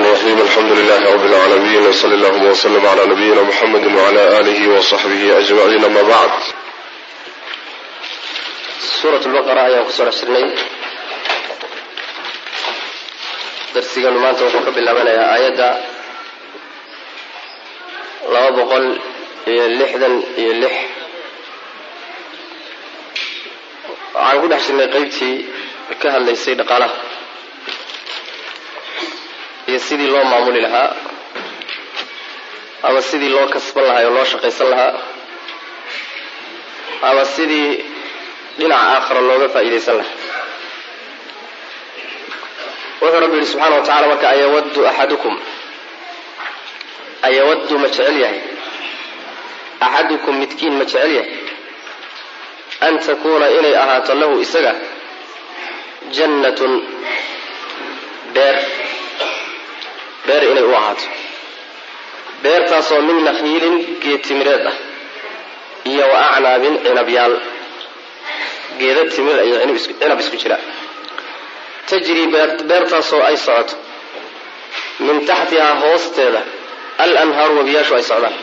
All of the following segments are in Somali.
الرحيم الحمد لله رب العالمين وصلى اللهم وسلم على نبينا محمد وعلى آله وصحبه أجمعين أما بعد suurat lbaqara ayaan kusoo dhex jirnay darsiganu maanta wuxuu ka bilaabanayaa aayadda laba boqol iyo lixdan iyo lix waxaan ku dhex jirnay qeybtii ka hadlaysay dhaqaalaha iyo sidii loo maamuli lahaa ama sidii loo kasban lahaa oo loo shaqaysan lahaa ama sidii dhinaca aakhara looga faa'iidaysan lahaa wuxuu rabbi yihi subxaana wa tacala marka ayawaddu axadukum ayawaddu ma jecel yahay axadukum midkiin ma jecel yahay an takuuna inay ahaato lahu isaga jannatun beer beer inay u ahaato beertaasoo min nakhiilin geedtimireed ah iyo wa acnaabin cinabyaal geeda timir iyo cinab isku jira tajrii beertaasoo ay socoto min taxtihaa hoosteeda al anhaaru wabiyaashu ay socdaan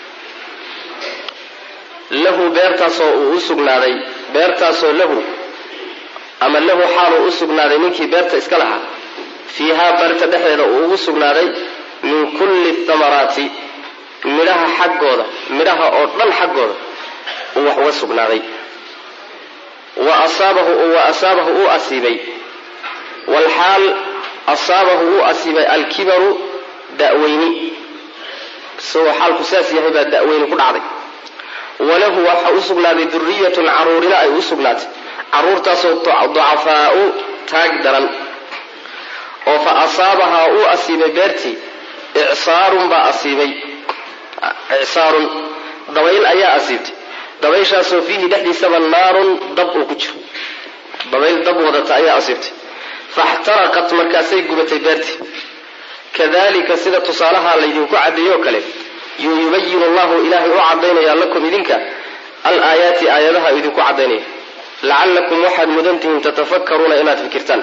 lahu beertaasoo uu u sugnaaday beertaasoo lahu ama lahu xaaluu u sugnaaday ninkii beerta iska lahaa fiihaa beerta dhexdeeda uu ugu sugnaaday min kulli thamaraati midhaha xaggooda midhaha oo dhan xaggooda uu wax uga sugnaaday wa asaabahu wa asaabahu uu asiibay walxaal asaabahu uu asiibay alkibaru da'weyni isagoo xaalku saas yahay baa da'weyni ku dhacday walahu waxa u sugnaaday duriyatun caruurina ay u sugnaatay caruurtaasoo ducafaau taag daran oo fa asaabahaa uu asiibay beertii icsaarun baa asiibay icsaarun dabayl ayaa asiibtay dabayshaasoo fiihi dhexdiisaba naarun dab uu ku jiro dabayl dab wadata ayaa asiibtay faxtaraqat markaasay gubatay beertii kadalika sida tusaalaha laydinku caddeeyo o kale yuu yubayinu allahu ilaahay u caddaynaya lakum idinka alaayaati aayadaha idinku caddaynaya lacallakum waxaad mudantihiin tatafakkaruuna inaad fikirtaan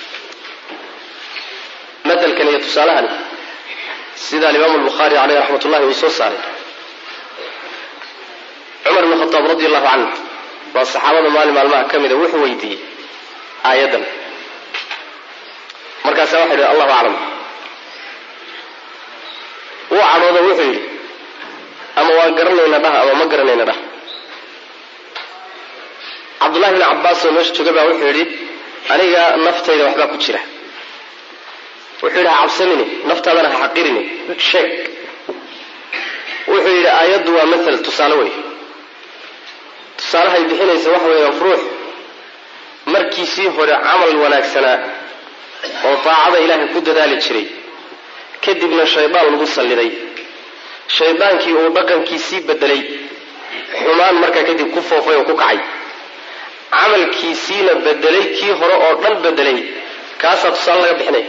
maalkan iyo tusaalahani sida alimaamu lbukhaari caleyh raxmat ullahi uu soo saaray cumar bn khataab radi allahu canhu waa saxaabada maalin maalmaha ka mida wuxuu weydiiyey aayaddan markaasa waxa yidhi allahu aclam wuu cadhoodo wuxuu yidhi ama waan garanayna dhah ama ma garanayna dhah cabdullahi bn cabbaas oo meesha jooga baa wuxuu yidhi aniga naftayda waxbaa ku jira wuxuu yidhi ha cabsanini naftaadana ha xaqirini sheeg wuxuu yidhi aayaddu waa maal tusaale wey tusaalahay bixinaysa waxa weeyaan ruux markiisii hore camal wanaagsanaa oo daacada ilaahay ku dadaali jiray kadibna shaydaan lagu salliday shaydaankii uu dhaqankiisii bedelay xumaan markaa kadib ku foofay oo ku kacay camalkiisiina bedelay kii hore oo dhan bedelay kaasaa tusaale laga bixinaya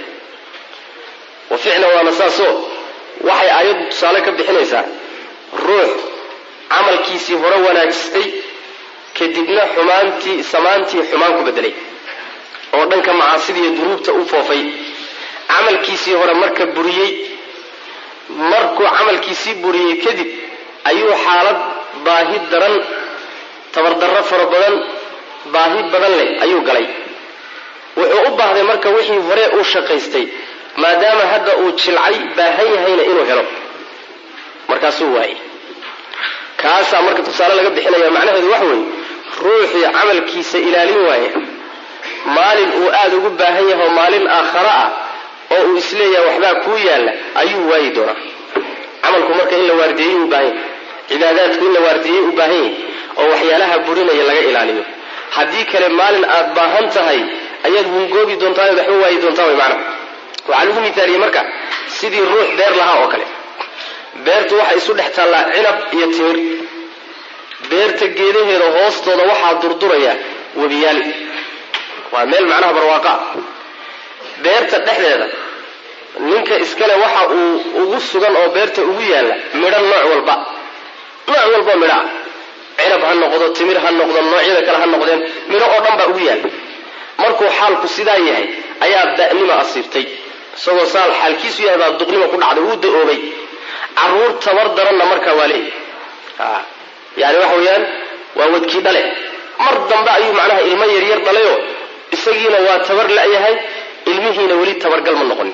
wa ficlan waana saasoo waxay aayaddu tusaale ka bixinaysaa ruux camalkiisii hore wanaagsatay kadibna xumaantii samaantii xumaan ku bedelay oo dhanka macaasidiiyo dunuubta u foofay camalkiisii hore marka buriyey markuu camalkiisii buriyey kadib ayuu xaalad baahi daran tabardarro fara badan baahi badan leh ayuu galay wuxuu u baahday marka wixii hore uu shaqaystay maadaama hadda uu jilcay baahan yahayna inuu helo markaasuu waayey kaasaa marka tusaale laga bixinaya macnaheedu waxa weeye ruuxii camalkiisa ilaalin waaya maalin uu aada ugu baahan yahay oo maalin aakhara ah oo uu isleeyahay waxbaa kuu yaalla ayuu waayi doonaa camalku marka in la waardieyey u baahan yahay cibaadaadku in la waardieyey u baahan yahay oo waxyaalaha burinaya laga ilaaliyo haddii kale maalin aad baahan tahay ayaad hungoobi doontaa oad waxba waayi doontaa way macna waxaa lagu mithaaliyey marka sidii ruux beer lahaa oo kale beertu waxay isu dhex taallaa cinab iyo timir beerta geedaheeda hoostooda waxaa durduraya webiyaal waa meel macnaha barwaaqa beerta dhexdeeda ninka iskale waxa uu ugu sugan oo beerta ugu yaalla midho nooc walba nooc walboo midhaa cinab ha noqdo timir ha noqdo noocyada kale ha noqdeen midho oo dhan baa ugu yaalla markuu xaalku sidaa yahay ayaa da'nima asiibtay isagoo saal xaalkiisu yahay baa duqnima ku dhacday wuu da-oobay caruur tabar daranna markaa waa leeyahy yani waxa weeyaan waa wadkii dhale mar dambe ayuu macnaha ilmo yaryar dhalayoo isagiina waa tabar la-yahay ilmihiina weli tabargal ma noqonin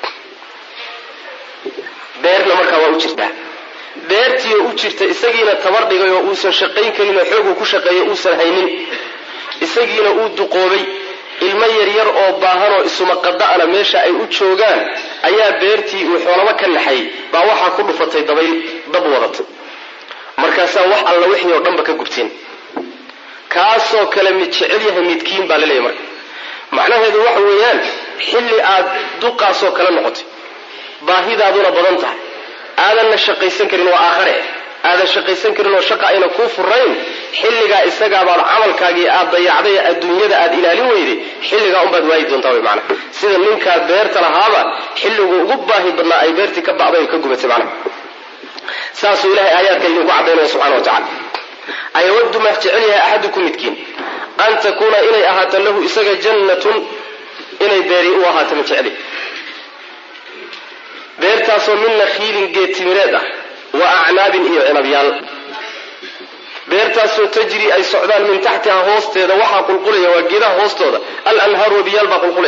beerna markaa waa u jirtaa beertiioo u jirta isagiina tabar dhigay oo uusan shaqayn karin oo xooguu ku shaqeeyo uusan haynin isagiina uu duqoobay ilmo yaryar oo baahan oo isumaqada'ana meesha ay u joogaan ayaa beertii uu xoolaba ka naxay baa waxaa ku dhufatay dabayl dab wadatay markaasaa wax alla wixii oo dhanba ka gubteen kaasoo kale mid jecel yahay midkiin baa laleeyahy marka macnaheedu waxa weeyaan xilli aad duqaasoo kale noqotay baahidaaduna badan tahay aadanna shaqaysan karin waa aakhare aadan shaqaysan karin oo shaqa ayna kuu furayn xilligaa isagaabaad camalkaagii aad dayacday adduunyada aad ilaalin weyday xilligaa unbaad waayi doontaa wy maana sida ninkaa beerta lahaaba xilliguu ugu baahi badnaa ay beertii ka bacday oo ka gubatay macnaha saasuu ilahay aayaadka idinku caddaynaya subxana wa tacala ayawaddu ma jecel yahay axadukum midkiin an takuuna inay ahaato lahu isaga jannatun inay beeri u ahaato ma jecli beertaasoo min nakhiilin geed timireed ah wa acnaabin iyo cinabyaal beertaasoo tajri ay socdaan min taxtiha hoosteeda waxaa qulqulaya waa geedaha hoostooda alanhaaru wabiyaal baa qulqulay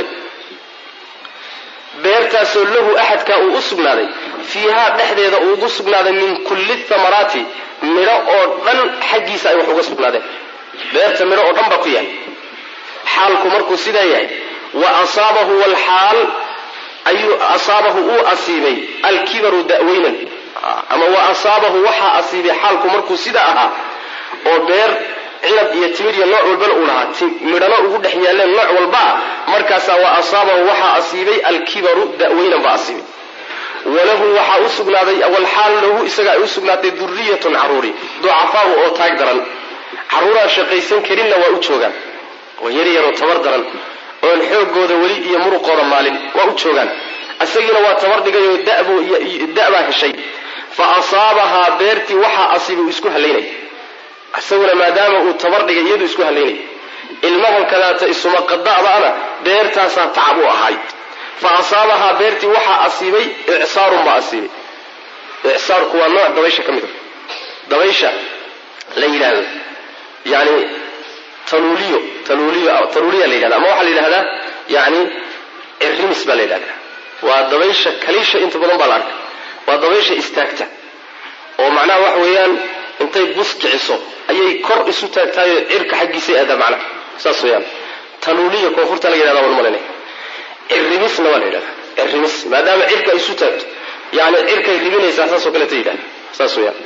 beertaasoo lahu axadkaa uu u sugnaaday fiihaa dhexdeeda uu ugu sugnaaday min kulli thamaraati midho oo dhan xaggiisa ay wax uga sugnaadeen beerta midho oo dhan baa ku yahay xaalku markuu sidaa yahay wa asaabahu walxaal ayuu asaabahu uu asiibay alkibaru da'weynan ama wa asaabahu waxaa asiibay xaalku markuu sidaa ahaa oo beer cinab iyo timir iyo nooc walbana uu lahaa midhano ugu dhex yaalleen nooc walbaa markaasaa wa asaabahu waxaa asiibay alkibaru da'weynan baa asiibay walahu waxaa u sugnaaday walxaal lahu isaga ay u sugnaatay duriyatun caruuri ducafaau oo taag daran caruuraan shaqaysan karinna waa u joogaan oo yaryaroo tabar daran oon xoogooda weli iyo muruqooda maalin waa u joogaan isagiina waa tabar dhigayoo da'baa heshay fa asaabahaa beertii waxaa asiibay uu isku halaynay isaguna maadaama uu tabar dhigay iyadu isku halaynay ilmahan kadaata isuma qada'daana beertaasaa tacab u ahay fa asaabahaa beertii waxaa asiibay icsaarun baa asiibay icsaarku waa nooc dabaysha ka mid a dabaysha la yidhaahdo yani taluuliyo taluuliyo taluuliya la yidhahda ama waxaa la yidhahdaa yani cirimis baa la yidhahdaa waa dabaysha kaliisha inta badan baa la arka waa dabaysha istaagta oo macnaha waxa weeyaan intay bus kiciso ayay kor isu taagtaayoo cirka xaggiisay aadaa macnaha saas weeyaan taluuliya koonfurta laga yidhahda waan malanay cirimisna waa la yidhahdaa cirimis maadaama cirka ay isu taagto yani cirkay ribinaysaa saasoo kaleta yidhahda saas weyaan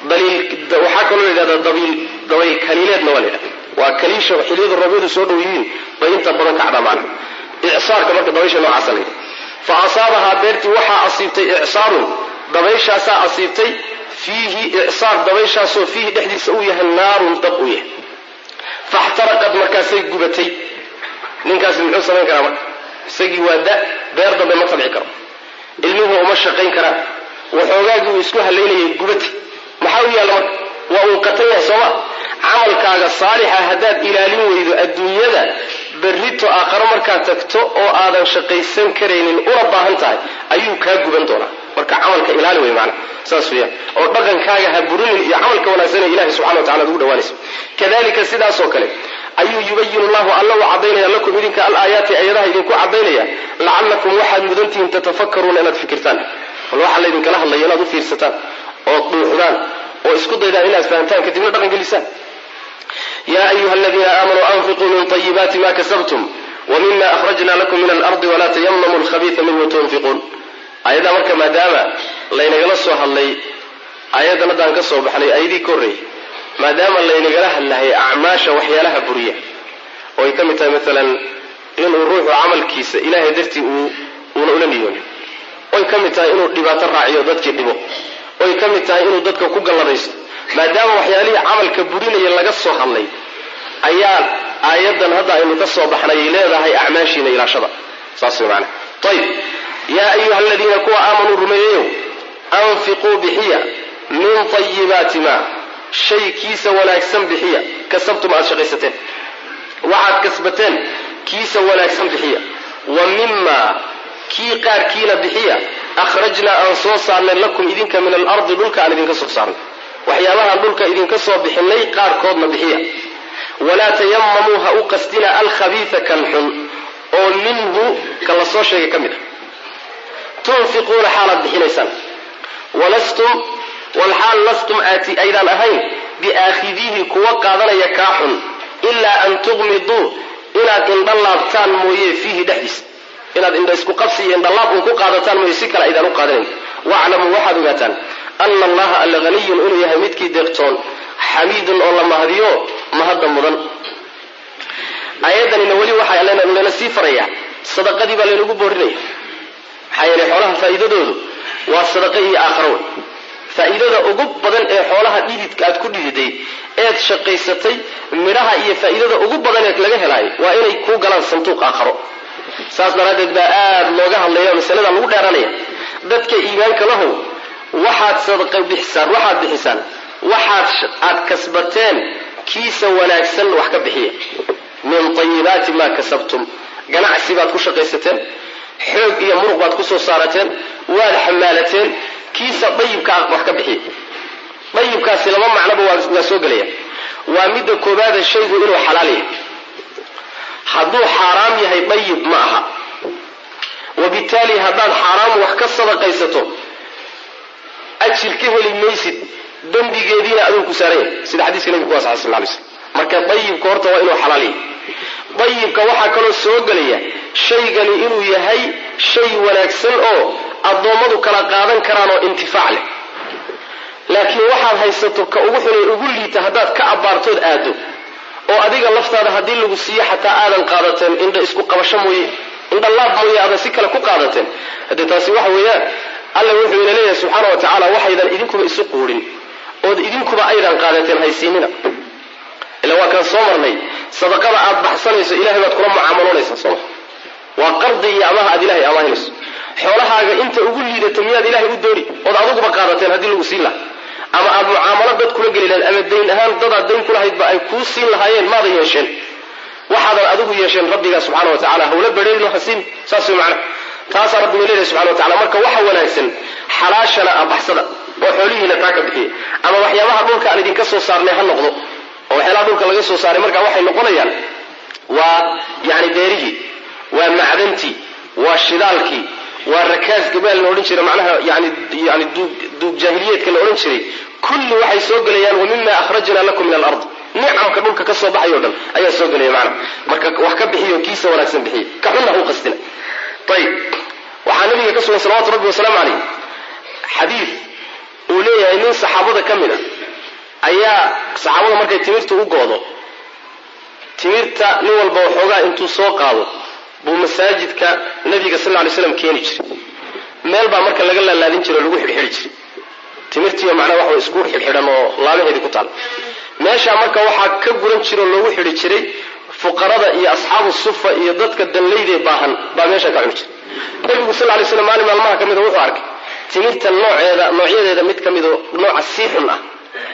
waxaa kaloo la yidhahdaa dabiil dabayl kaliileedna waa la yidhahda waa kaliisha xiliyadu rabyadu soo dhow yihiin bay inta badan kacdaa macna icsaarka marka dabaysha noocaasa la yidhahda fa asaabahaa beertii waxaa asiibtay icsaarun dabayshaasaa asiibtay fiihi icsaar dabayshaasoo fiihi dhexdiisa uu yahay naarun dab u yahay faxtaraqad markaasay gubatay ninkaasi muxuu samayn karaa marka isagii waa da beer dambe ma tabci karo ilmuhu uma shaqayn karaan waxoogaagii uu isku halaynayay gubata maxaa u yaalla marka waa uu qatan yahay sooma camalkaaga saalixa haddaad ilaalin weydo adduunyada berrito aakharo markaad tagto oo aadan shaqaysan karaynin una baahan tahay ayuu kaa guban doonaa marka camalka ilaali wey maana saas weyaan oo dhaqankaaga ha burinin iyo camalka wanaagsanee ilahi subxana wa tacala ad ugu dhawaanayso kadalika sidaasoo kale ayuu yubayinu llahu alla u cadaynaya lakum idinka alaayaati ayadaha idinku cadaynaya lacallakum waxaad mudantihiin tatafakaruuna inaad fikirtaan bal waxaa laydinkala hadlaya inaad u fiirsataan ood dhuuxdaan oo isku daydaan inaad fahamtaan kadibna dhaqan gelisaan ya ayuha aladiina aamanuu anfiquu min طayibaati ma kasabtum wmima akhrajna lakum min alardi wala tayamamu lkhabiia minhu tunfiquun ayaddaa marka maadaama laynagala soo hadlay ayadan haddaan ka soo baxnay ayadii ka horreeyay maadaama laynagala hadlahay acmaasha waxyaalaha buriya oo ay ka mid tahay maalan inuu ruuxu camalkiisa ilaahay dartii uuna ula niyoonin oy ka mid tahay inuu dhibaato raaciyo dadkii dhibo oy ka mid tahay inuu dadka ku galladaysto maadaama waxyaalihii camalka burinaya laga soo hadlay ayaa aayadan hadda aynu ka soo baxnay ay leedahay acmaashiina ilaashada saas way maanaa ayib yaa ayuha aladiina kuwa aamanuu rumeeyeyow anfiquu bixiya min tayibaati ma shay kiisa wanaagsan bixiya kasabtum aad shaqaysateen waxaad kasbateen kiisa wanaagsan bixiya wa mima kii qaarkiina bixiya akhrajnaa aan soo saarnay lakum idinka min alardi dhulka aan idinka soo saarnay waxyaabahaan dhulka idinka soo bixinay qaarkoodna bixiya walaa tayamamuu ha u qasdina alkhabiisa kan xun oo minhu ka la soo sheegay ka mid a tunfiquuna xaalaad bixinaysaan walastum walxaal lastum aati aydaan ahayn biaakhidiihi kuwa qaadanaya kaa xun ilaa an tuqmiduu inaad indha laabtaan mooye fiihi dhexdiisa inaad indha isku qabsi iyo indhalaab un ku qaadataan mooye si kale aydaan u qaadanayn waclamuu waxaad ogaataan ana allaha alla haniyun inuu yahay midkii deeqtoon xamiidun oo la mahadiyo mahadda mudan aayaddanina weli waxaa lana sii farayaa sadaqadii baa laynagu boorinaya maxaa yeelay xoolaha faa'iidadoodu waa sadaqa iyo aakharo wey faa'iidada ugu badan ee xoolaha dhididka aad ku dhididay eed shaqaysatay midhaha iyo faa'iidada ugu badan ee laga helaayo waa inay kuu galaan sanduuq aakharo saas daraaddeed baa aada looga hadlaya masalada lagu dheeranaya dadka iimaanka lahow waxaad sadaqa bixisaan waxaad bixisaan waxaad aad kasbateen kiisa wanaagsan wax ka bixiya min tayibaati maa kasabtum ganacsi baad ku shaqaysateen xoog iyo muruq baad ku soo saarateen waad xamaalateen kiisa dayibkaa wax ka bixiya dayibkaasi laba macnoba waa soo gelaya waa midda koobaada shaygu inuu xalaal yahay hadduu xaaraam yahay dayib ma aha wabitaali haddaad xaaraam wax ka sadaqaysato ajir ka heli maysid dembigeediina aduu ku saaran yahay sida xadiiska nebiga ku asaxay sal ly slm marka dayibka horta waa inuu xalaal yahay dayibka waxaa kaloo soo gelaya shaygani inuu yahay shay wanaagsan oo addoommadu kala qaadan karaan oo intifaac leh laakiin waxaad haysato ka ugu xunay ugu liita haddaad ka abbaartood aado oo adiga laftaada haddii lagu siiyo xataa aadan qaadateen indha isku qabasho mooye indha laab mooye aadan si kale ku qaadateen haddee taasi waxa weeyaan alla wuxuu ina leeyahay subxaana wa tacaala waxaydan idinkuba isu quudhin ood idinkuba aydan qaadateen haysiinina ila waa kaan soo marnay sadaqada aad baxsanayso ilahay baad kula mucaamaloonaysaa sooma waa qardi iyo amaha aad ilahay amaahinayso xoolahaaga inta ugu liidata miyaad ilahay u dooni ood aduguba qaadateen haddii lagu siin laha ama aad mucaamalo dad kula geli lahayd ama dayn ahaan dadaad dayn kulahaydba ay kuu siin lahaayeen maadan yeesheen waxaadan adigu yeesheen rabbigaa subxana wa tacala hawla badheerino hasiin saas way macna taasaa rabbi ina leeyahay subxana wa tacala marka waxa wanaagsan xalaashana abaxsada oo xoolihiina taa ka bixiya ama waxyaabaha dhulka aan idinka soo saarnay ha noqdo oo waxyaalaha dhulka laga soo saaray marka waxay noqonayaan waa yani beerihii waa macdantii waa shidaalkii waa rakaas gabaal la odhan jiray macnaha yani yani duug jaahiliyeedka la odhan jiray kulli waxay soo gelayaan wa mima akhrajna lakum min alard nicamka dhulka ka soo baxay o dhan ayaa soo gelaya macna marka wax ka bixiyo kiisa wanaagsan bixiya ka xunna ha u qasdina ayib waxaa nabiga ka sugan salawatu rabbi wasalaamu calayh xadiid uu leeyahay nin saxaabada ka mid a ayaa saxaabada markay timirta u goodo timirta nin walba waxoogaa intuu soo qaado buu masaajidka nabiga sal lay slam keeni jiray meel baa marka laga laalaadin jiro o lagu xidhxidhi jiray timirtiiyo macnaha waxa isku xidhxidhan oo laabaheedii ku taal meeshaa marka waxaa ka guran jira oo loogu xidhi jiray fuqarada iyo asxaabu sufa iyo dadka danlaydee baahan baa meeshaa ka cuni jiray nabigu sal lay slam maalin maalmaha ka mida wuxuu arkay timirta nooceeda noocyadeeda mid ka midoo nooca sii xun ah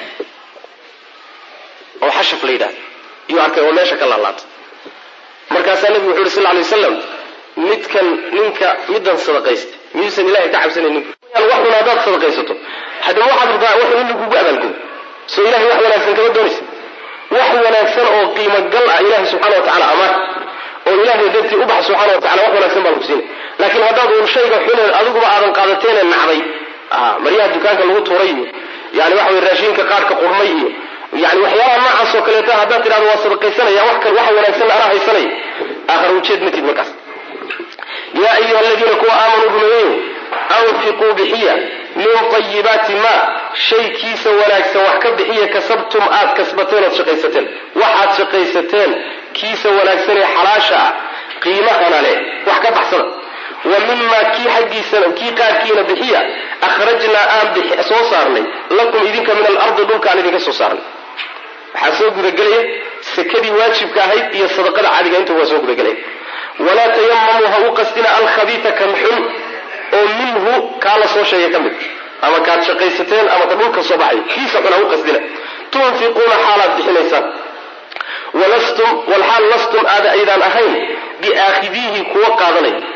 oo xashaf la yidhahdo iyuu arkay oo meesha ka laalaata markaasaa nabigu wuxu uhi sal lay wasalam midkan ninka middan sadaqaysta miyuusan ilahay ka cabsanaynin wax xun haddaad sadaqaysato haddaba waxaad rabtaa wax in lagugu abaalgudo soo ilahay wax wanaagsan kama doonaysa wax wanaagsan oo qiimo gal ah ilahay subxana wa tacala amaan oo ilahay dartii u bax subxana wa tacala wax wanaagsan baa lagu siinay laakiin haddaad uun shayga xuneed adiguba aadan qaadateene nacday maryaha dukaanka lagu tuuray iyo yani waxa wey raashinka qaarka qurmay iyo yani waxyaabaha noocaas oo kaleeta haddaad tidhahdo waa sadaqaysanaya wax waxa wanaagsan anaa haysanaya aakhar ujeed matid markaas yaa ayuha aladiina kuwa aamanuu rumeeyeyo anfiquu bixiya min tayibaati ma shaykiisa wanaagsan wax ka bixiya kasabtum aad kasbateen ood shaqaysateen waxaad shaqaysateen kiisa wanaagsan ee xalaasha ah qiimahana leh wax ka baxsada wa mimaa kii xaggiisana kii qaarkiina bixiya akhrajnaa aan soo saarnay lakum idinka min alardi dhulkaan idinka soo saarnay waxaa soo gudagelaya sekadii waajibka ahayd iyo sadaqada caadiga inta waa soo gudagelaya walaa tayamamuu ha u qasdina alkhabiita kan xun oo minhu kaa la soo sheegay ka mid ama kaad shaqaysateen ama ka dhulka soo baxay kiisa xun ha u qasdina tunfiquuna xaalaad bixinaysaan walastum walxaal lastum aada aydaan ahayn biaakhidiihi kuwa qaadanaya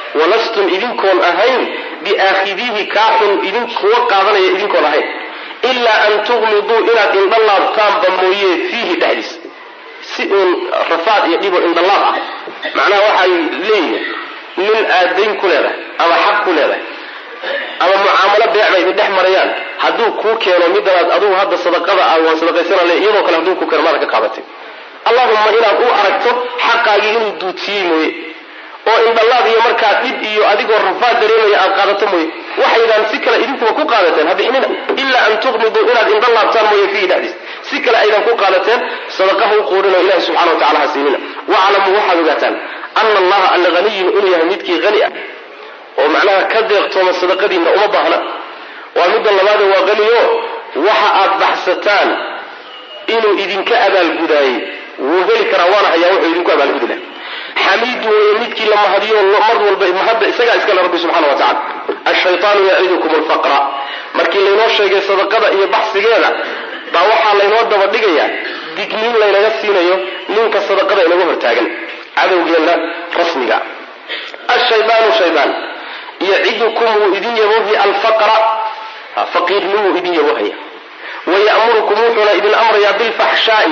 walastum idinkoon ahayn biaakhidiihi kaaxun idin kuwa qaadanaya idinkoon ahayn ilaa an tuqmiduu inaad indhalaabtaanba mooye fiihi dhexdiis si uun rafaad iyo dhiboo indhalaab ah macnaha waxay leeyihiin nin aad dayn ku leedahay ama xaq ku leedahay ama mucaamalo beec bay idin dhex marayaan hadduu kuu keeno midanaad adugu hadda sadaqada ah waan sadaqaysanale iyadoo kale hadduu kuu keeno maada ka qaadatay allahuma inaad u aragto xaqaagii inuu duudsiyey mooye oo indhalaad iyo markaa dhib iyo adigoo rafaad dareemaya aad qaadato mooye waxaydaan si kale idinkuba ku qaadateen habixinina ilaa an tuqmiduu inaad indhalaabtaan mooye fiihi dhexdiis si kale aydan ku qaadateen sadaqaha u quurinoo ilahi subxana wa tacala ha siinina waclamuu waxaad ogaataan ana allaha alla haniyun inuu yahay midkii hani ah oo macnaha ka deeqtooma sadaqadiinna uma baahna waa midda labaade waa qaniyo waxa aad baxsataan inuu idinka abaalgudaayey wuu heli karaa waana hayaa wuxuu idinku abaalgudi laha xamiidu weeye midkii la mahadiyo mar walba mahadda isagaa iskale rabbi subxana wa tacala ashaytaanu yacidukum alfaqra markii laynoo sheegay sadaqada iyo baxsigeeda baa waxaa laynoo daba dhigayaa digniin laynaga siinayo ninka sadaqada inaga hortaagan cadowgeenna rasmiga ashaydaanu shaydaan yacidukum wuu idin yaboohi alfaqra faqiirnimuu idin yaboohaya wayamurukum wuxuuna idin amrayaa bilfaxshaai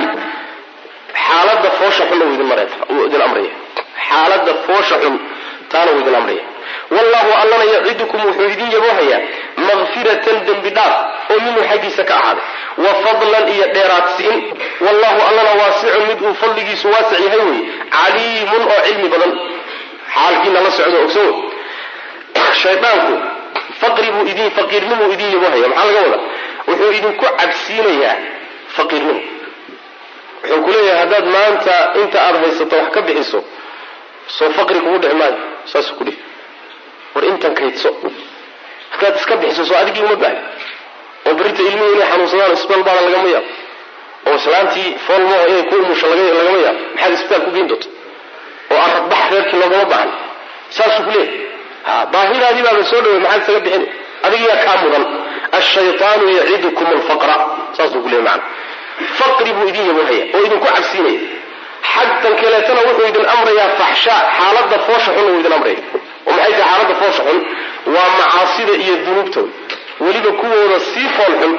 xaalada foosha xunna wuu idin amraya xaalada foosha xun taana wuu idin amraya wallahu allana yacidukum wuxuu idin yaboohayaa makfiratan dembi dhaaf oo minhu xaggiisa ka ahaaday wa fadlan iyo dheeraadsiin wallahu allana waasicun mid uu fadligiisu waasic yahay wey caliimun oo cilmi badan xaalkiina la socdo ogsow shaydaanku faqri buu idin faqiirnimuu idin yaboohaya maxaa laga wadaa wuxuu idinku cabsiinayaa faqiirnimo wuxuu ku leeyahay haddaad maanta inta aada haysato wax ka bixiso soo faqri kugu dhici maayo saasuu ku dhihi war intan kaydso markaad iska bixiso soo adigii uma baahi oo berita ilmihii inay xanuunsadaan isbitaal baada lagama yaabo oo islaantii foolmaho inay ku umusho lagama yaabo maxaad isbitaal ku geyn doonta oo aradbax reerkii loogama baahan saasuu ku leeyahay baahidaadii baaba soo dhawey maxaad isaga bixin adigiyaa kaa mudan ashaytaanu yacidukum alfaqra saasuu ku leeyay macana faqri buu idin yaboohaya oo idinku cabsiinaya xagtan kaleetana wuxuu idin amrayaa faxshaa xaalada foosha xunna wuu idin amraya oo maxay tahay xaalada foosha xun waa macaasida iyo dunuubta weliba kuwooda sii fool xun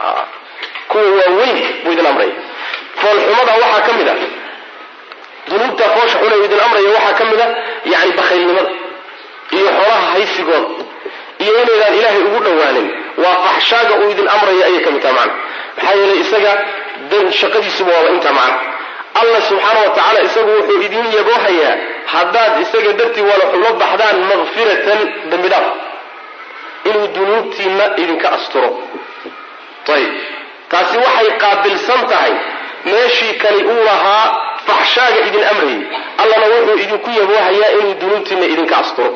kuwa waaweyn buu idin amraya foolxumada waxaa ka mid a dunuubta foosha xun ee idin amraya waxaa ka mid a yani bakhaylnimada iyo xoolaha haysigooda iyo inaydaan ilaahay ugu dhowaanin waa faxshaaga uu idin amraya ayay ka mid taha macna maxaa yeelay isaga shaqadiisuba waaba intaa macna allah subxaana wa tacaala isagu wuxuu idin yaboohayaa haddaad isaga dartii wala xulo baxdaan makfiratan dembi dhaaf inuu dunuubtiinna idinka asturo ayib taasi waxay qaabilsan tahay meeshii kani uu lahaa faxshaaga idin amrayay allana wuxuu idinku yaboohayaa inuu dunuubtiinna idinka asturo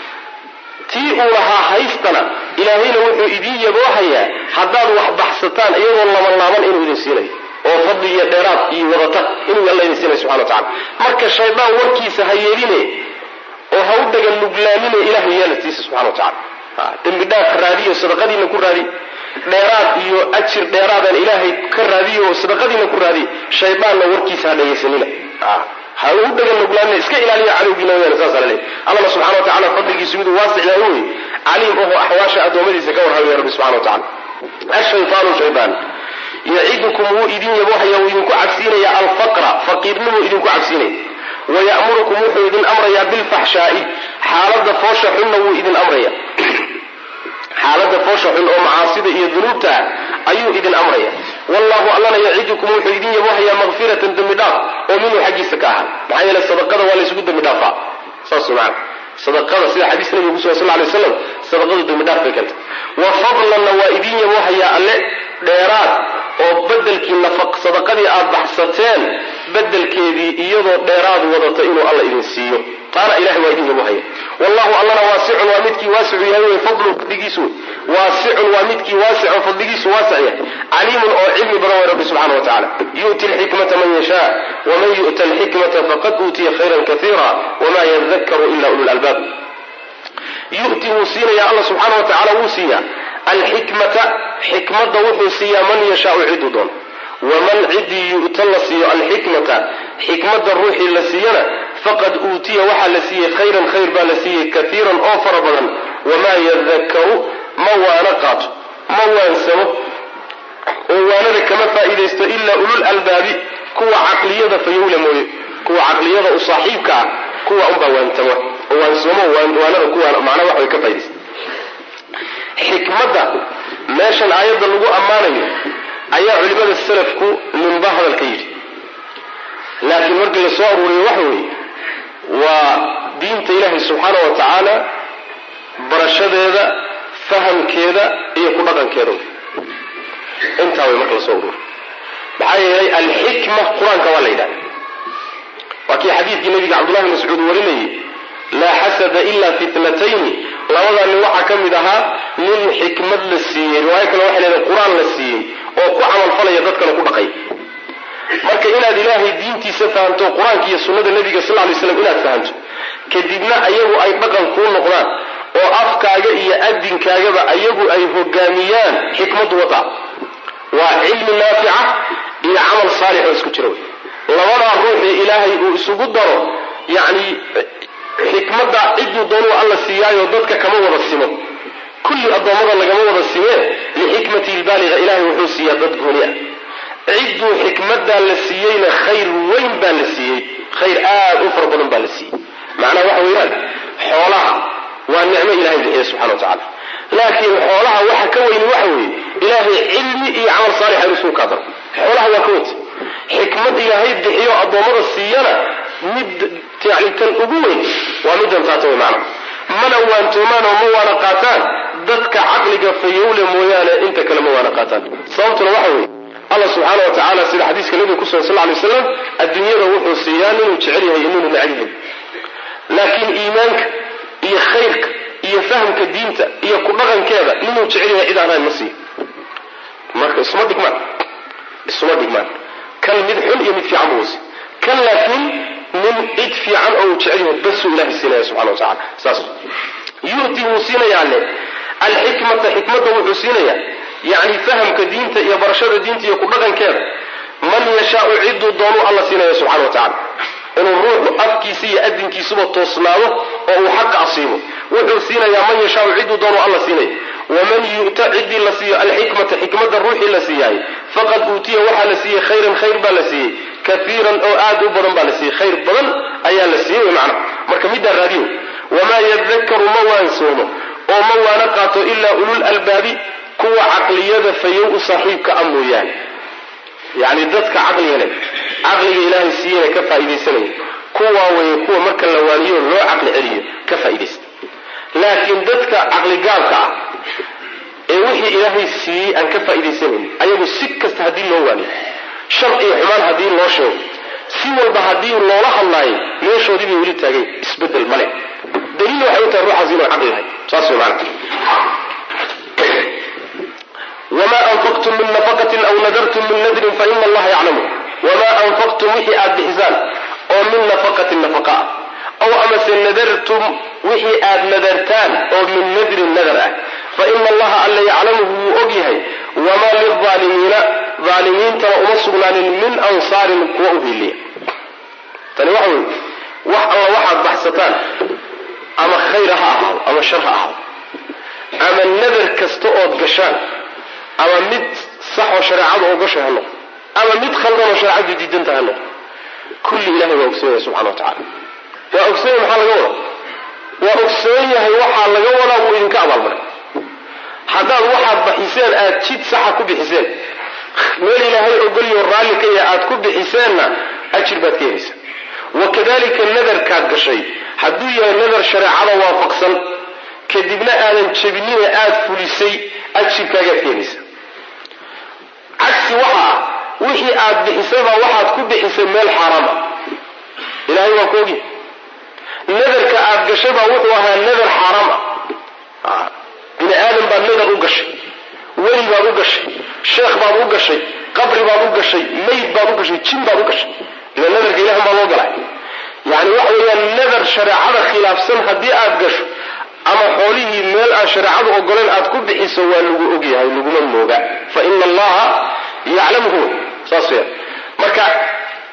tii uu lahaa haystana ilaahayna wuxuu idin yaboohayaa haddaad wax baxsataan iyagoo labanlaaban inuu idin siinayo oo fadli iyo dheeraad iyo wadata inuu alla idin siinayo subxana wa tacala marka shaydaan warkiisa ha yeeline oo ha u dhagan nuglaamine ilahay yeelatiisa subxana wa tacala dembi dhaaf raadiyo sadaqadiina ku raadiy dheeraad iyo ajir dheeraadaan ilaahay ka raadiyo oo sadaqadiina ku raadiy shaydaanna warkiisa ha dhagaysanina ha ugu dhagan nuglaamina iska ilaaliya cadowgiina weyaan saasa laleeyahy allana subxana wa tacala fadligiisu miduu waasic yahay wey caliim oho axwaasha addoommadiisa ka warhamaya rabbi subxana wa tacala ashaytaanu shaydaan yacidukum wuu idin yaboohaya wuu idinku cabsiinaya alfaqra faqiirnimuu idinku cabsiinaya wayamurukum wuxuu idin amrayaa bilfaxshaai xaalada foosha xunna wuu idin amraya xaalada foosha xun oo macaasida iyo dunuubta ayuu idin amraya wallahu allana yacidukum wuxuu idin yaboohayaa makfiratan dembi dhaaf oo minhu xaggiisa ka ahaa maxaa yeele sadaqada waa laysugu dembi dhaafaa saas maana sadaqada sida xadiis nabiga kusugan sal lay waslam sadaqadu dembi dhaaf bay keentay wa fadlanna waa idin yaboohayaa alle dheeraad oo bedelkii nafaq sadaqadii aad baxsateen bedelkeedii iyadoo dheeraad wadata inuu alla idin siiyo taana ilahay waa idin yaboohaya wallahu allana waasicun waa midkii waasicu yahay wey fadlu fadligiisu wey waasicun waa midkii waasicun fadligiisu waasic yahay caliimun oo cilmi badan way rabbi subxana wa tacala yu'ti alxikmata man yashaa waman yu'ta alxikmata faqad uutiya khayran kaiira wama yadakaru ila ululalbaab yu'ti wuu siinaya alla subxaana wa tacala wuu siiyaa alxikmata xikmadda wuxuu siiyaa man yashaau ciduu doon waman cidii yu'ta la siiyo alxikmata xikmadda ruuxii la siiyana faqad uutiya waxaa la siiyey khayran khayr baa la siiyey kaiiran oo fara badan wamaa yadakaru ma waana qaato ma waansamo oo waanada kama faa'iidaysto ilaa ulul albaabi kuwa caqliyada fayowla mooye kuwa caqliyada u saaxiibka ah kuwa unbaa waantama oo waansoomo waanada kuwa macnaa wax way ka faa'idaysta xikmadda meeshan aayadda lagu ammaanayo ayaa culimada salafku ninba hadalka yidhi laakiin markii la soo aruuriyo waxa weeye waa diinta ilaahay subxaana wa tacaala barashadeeda fahamkeeda iyo ku dhaqankeeda intaa way marka la soo aruuriyo maxaa yeelay alxikma qur-aanka waa la yidhahda waa kii xadiidkii nabiga cabdullahi bn mascuud warinayay laa xasada ila fi tnatayni labadaa nin waxaa ka mid ahaa nin xikmad la siiyey riwaayo kale waxay leedahay qur-aan la siiyey oo ku camalfalaya dadkana ku dhaqay marka inaad ilaahay diintiisa fahamto qur-aanka iyo sunnada nebiga sal lay slam inaad fahamto kadibna ayagu ay dhaqan kuu noqdaan oo afkaaga iyo adinkaagaba ayagu ay hogaamiyaan xikmaddu wataa waa cilmi naafica iyo camal saalix oo isku jira wey labadaa ruuxii ilaahay uu isugu daro yacni xikmadda ciduu doonuu alla siiyaayo dadka kama wada simo kulli addoommada lagama wada simee lixikmati lbaaliga ilahay wuxuu siiyaa dad gooni ah cidduu xikmaddaa la siiyeyna khayr weyn baa la siiyey khayr aad u fara badan baa la siiyey macnaha waxa weeyaan xoolaha waa nicmo ilahay bixiya subxana wa tacala laakiin xoolaha waxa ka weyni waxa weeye ilaahay cilmi iyo camal saalixa inuu isuu kaadaro xoolaha waa ka weyta xikmad ilaahay bixiyo addoommada siiyana mid yani tan ugu weyn waa middan taata wey macnaha mana waantoomaan oo ma waana qaataan dadka caqliga fayowle mooyaane inta kale ma waana qaataan sababtuna waxa weeye allah subxaana wa tacaala sida xadiiska nabiga ku sugan sal ly waslam adduunyada wuxuu siiyaa ninuu jecel yahay iyo ninuu necab yahay laakiin iimaanka iyo khayrka iyo fahamka diinta iyo ku dhaqankeeda ninuu jecel yahay cid aan ahayn ma siiyo marka isuma dhigmaan isuma dhigmaan kan mid xun iyo mid fiican buu wasi kan laakiin nin cid fiican oo uu jecel yahay basuu ilahay siinaya subxana wa tacala saas yu'ti wuu siinayaa alle alxikmata xikmadda wuxuu siinayaa yacni fahamka diinta iyo barashada diinta iyo ku dhaqankeeda man yashaau ciduu doonuu alla siinaya subxana wa tacala inuu ruuxu afkiisa iyo adinkiisuba toosnaado oo uu xaqa asiibo wuxuu siinayaa man yashaau ciduu doonuu alla siinaya waman yu'ta ciddii la siiyo alxikmata xikmadda ruuxii la siiyaay faqad uutiya waxaa la siiyey khayran khayr baa la siiyey kaiiran oo aad u badan baa la siiyey khayr badan ayaa la siiyey wy macnaha marka middaa raadiyo wamaa yadakaru ma waansoomo oo ma waana qaato ilaa ulul albaabi kuwa caqliyada fayow u saaxiibka a mooyaane yacni dadka caqliga leh caqliga ilaahay siiyena ka faa'iidaysanaya kuwaa weeye kuwa marka la waaniyo loo caqli celiyo ka faa'iidaysta laakiin dadka caqligaabka ah ee wixii ilaahay siiyey aan ka faa'iidaysanayn ayagu si kasta haddii loo waaniyo shar iyo xumaan haddii loo sheego si walba haddii loola hadlaayo meeshoodii bay weli taagay isbedel male daliil waxay u tahay ruuxaas inuu caqli lahay saas way macana wma anfaqtum min nafaqatin aw nadartum min nadrin faina allaha yaclamu wamaa anfaqtum wixii aad bixisaan oo min nafaqatin nafaqa ah aw amase nadartum wixii aad nadartaan oo min nadrin nadar ah faina allaha alla yaclamuhu wuu og yahay wamaa lilaalimiina aalimiintana uma sugnaanin min ansaarin kuwa u hiiliya tani waxa weye wax alla waxaad baxsataan ama khayr ha ahaado ama shar ha ahaado ama nadar kasta ood gashaan ama mid saxoo shareecadu ogashay ha noqdo ama mid khaldanoo shareecadu diidanta ha noqdo kulli ilahay waa ogsoon yahay subxana wa tacala waa ogsoon yahay maxaa laga wada waa ogsoon yahay waxaa laga wadaa wuu idinka abaalmaray haddaad waxaad baxiseen aad jid saxa ku bixiseen meel ilaahay ogolyo raalli ka yahay aad ku bixiseenna ajir baad ka helaysa wakadalika nadarkaad gashay hadduu yahay nadar shareecada waafaqsan kadibna aadan jebinina aad fulisay ajirkaagaad ka helaysa cagsi waxa ah wixii aad bixisaba waxaad ku bixisay meel xaaraam ah ilahay waa ku ogi nadarka aad gashaybaa wuxuu ahaa nadar xaaraam ah bini aadam baad nadar u gashay weli baad u gashay sheekh baad u gashay qabri baad u gashay mayd baad u gashay jin baad u gashay ila nadarka ilahan baa loo galay yani waxa weeyaan nadar shareecada khilaafsan haddii aad gasho ama xoolihii meel aan shareecadu ogoleen aad ku bixiso waa lagu ogyahay laguma mooga fa ina allaha yaclamuhu saas weya marka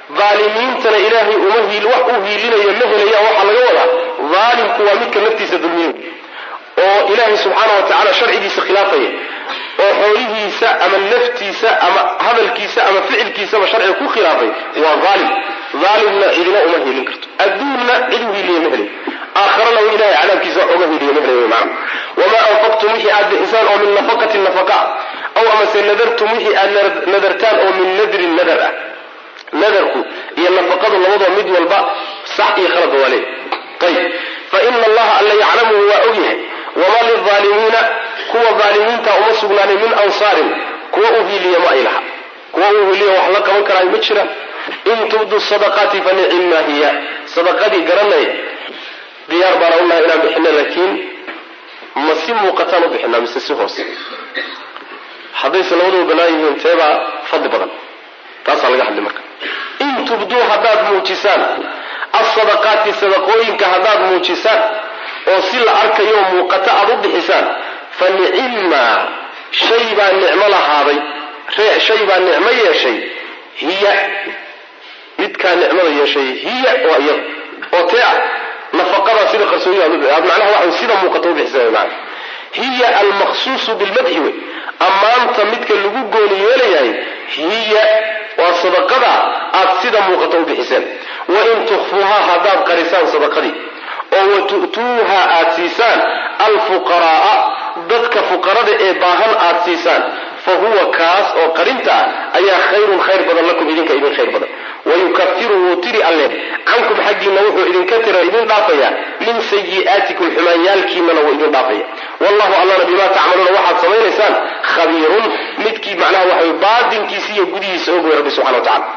daalimiintana ilaahay uma hiil wax u hiilinayo ma helaya waxaa laga wadaa daalimku waa midka naftiisa dulmiyo oo ilaahay subxaana wa tacaala sharcigiisa khilaafaya oo xoolihiisa ama naftiisa ama hadalkiisa ama ficilkiisaba sharciga ku khilaafay waa aalim aalimna cidina uma hiilin karto adduunna cid u hiiliya ma helay aakharana u ilahay cadaabkiisa wax uga hiiliya ma helay mana wamaa anfaqtum wixii aad bixisaan oo min nafaqatin nafaqa aw amase nadartum wixii aad nadartaan oo min nadrin nadar ah nadarku iyo nafaqadu labadoo mid walba sax iyo khaladba waa leey ayib fa ina allaha alla yaclamuhu waa ogyahay wamaa lilaalimiina kuwa aalimiinta uma sugnaanin min ansaarin kuwa u hiiliya ma ay laha kuwa u hiiliya wax la qaban karaayo ma jiraan in tubdu sadaqaati fa nicimmaa hiya sadaqadii garanay diyaar baana unahay inaan bixina laakiin ma si muuqataan u bixinaa mise si hoose haddayse labaduba banaan yihiin teebaa fadli badan taasaa laga hadlay marka in tubduu haddaad muujisaan asadaqaati sadaqooyinka haddaad muujisaan oo si la arkayo muuqato aad u bixisaan fa nicimmaa shay baa nicmo lahaaday shay baa nicmo yeeshay hiya midkaa nicmada yeeshay hiya waa iyada oo tee ah nafaqadaa sida qarsooni aad macnaha waxa sida muuqato u bixisaan maana hiya almaqsuusu bilmadxi wey ammaanta midka lagu gooni yeelayahay hiya waa sadaqada aad sida muuqato u bixiseen wain tukfuuhaa haddaad qarisaan sadaqadii oo watu'tuuha aad siisaan alfuqaraaa dadka fuqarada ee baahan aad siisaan fa huwa kaas oo qarinta ah ayaa khayrun khayr badan lakum idinka idin khayr badan wayukafiru wuu tiri alle cankum xaggiinna wuxuu idinka tira idin dhaafaya min sayi'aatikum xumaanyaalkiinana wuu idin dhaafaya wallahu allana bimaa tacmaluuna waxaad samaynaysaan khabiirun midkii macnaha waxa baadinkiisa iyo gudihiisa og wey rabbi subxana wa tacala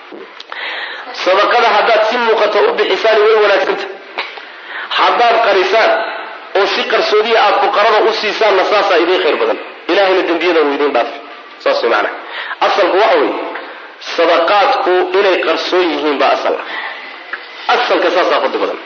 sadaqada haddaad si muuqato u bixisaan way wanaagsanta haddaad qarisaan oo si qarsoodiya aad fuqarada u siisaanna saasaa idiin khayr badan ilahayna dembiyadanu idiin dhaafi saas way macnaha asalku waxa weeye sadaqaadku inay qarsoon yihiin baa asal ah asalka saasaa fadli badan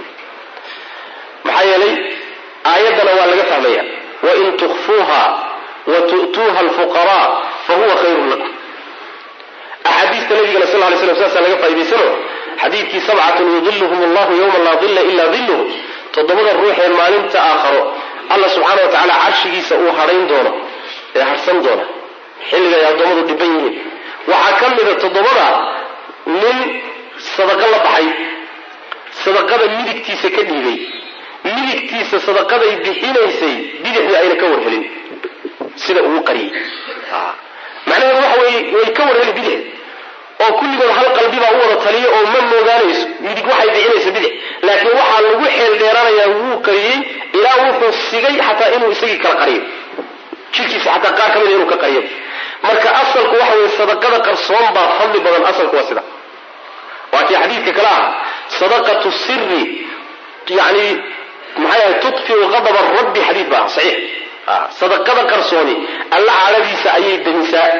maxaa yeelay aayaddana waa laga fahmaya wain tukfuuha wa tu'tuuha alfuqaraa fa huwa khayrun lakum axaadiista nabigana sal ly slam saasaa laga faa'idaysano xadiidkii sabcatun yudiluhum allahu yowma laa dilla ilaa dilluhu toddobada ruuxee maalinta aakharo alla subxaana wa tacaala carshigiisa uu hadhayn doono ee harhsan doona xilliga ay addoommadu dhiban yihiin waxaa ka mida toddobada nin sadaqo la baxay sadaqada midigtiisa ka dhiibay midigtiisa sadaqaday bixinaysay bidixdii ayna ka warhelin sida uu qariyey macnaheedu waxa weye way ka warheli bidix oo kulligood hal qalbi baa u wada taliya oo ma moogaanayso midig waxay bixinaysa bidix laakiin waxaa lagu xeel dheeranayaa wuu qariyey ilaa wuxuu sigay xataa inuu isagii kala qariyo jirkiisa xataa qaar ka mida inuu ka qariyo marka asalku waxa weye sadaqada qarsoon baa fadli badan asalku waa sida waa kii xadiidka kale ah sadaqatu siri yani maxay ahay tudfiu qadaba rabbi xadiid baa saxiix sadaqada qarsooni alla cadhadiisa ayay damisaa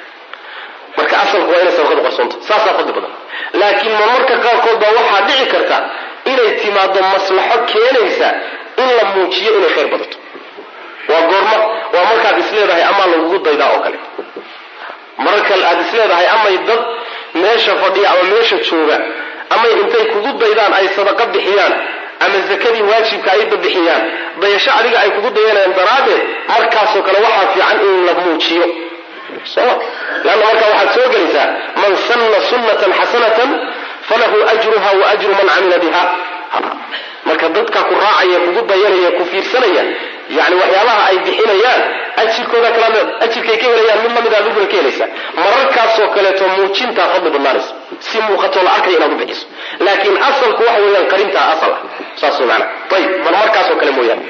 marka asalku waa inay sadaqadu qarsoonto saasaa fadli badan laakiin marmarka qaarkood baa waxaa dhici karta inay timaado maslaxo keenaysa in la muujiyo inay khayr badato waa goorma waa markaad isleedahay amaa lagugu daydaa oo kale mararka aad isleedahay amay dad meesha fadhiya ama meesha jooga amay intay kugu daydaan ay sadaqa bixiyaan ama zakadii waajibka ay babixiyaan dayasho adiga ay kugu dayanayaan daraaddeed markaasoo kale waxaa fiican in la muujiyo soma leanna markaa waxaad soo gelaysaa man sanna sunnatan xasanatan falahu ajruha wa ajru man camila biha marka dadka ku raacaya kugu dayanaya ku fiirsanaya yani waxyaabaha ay bixinayaan ajirkooda kala ajirkay ka helayaan mid lamid adiguna ka helaysa mararkaasoo kaleeto muujintaa fadli badnaanaysa si muuqatoo la arkaya inaad u bixiso laakiin asalku waxa weeyaan qarintaa asal ah saas way maanaa ayib bal markaasoo kale mooyaane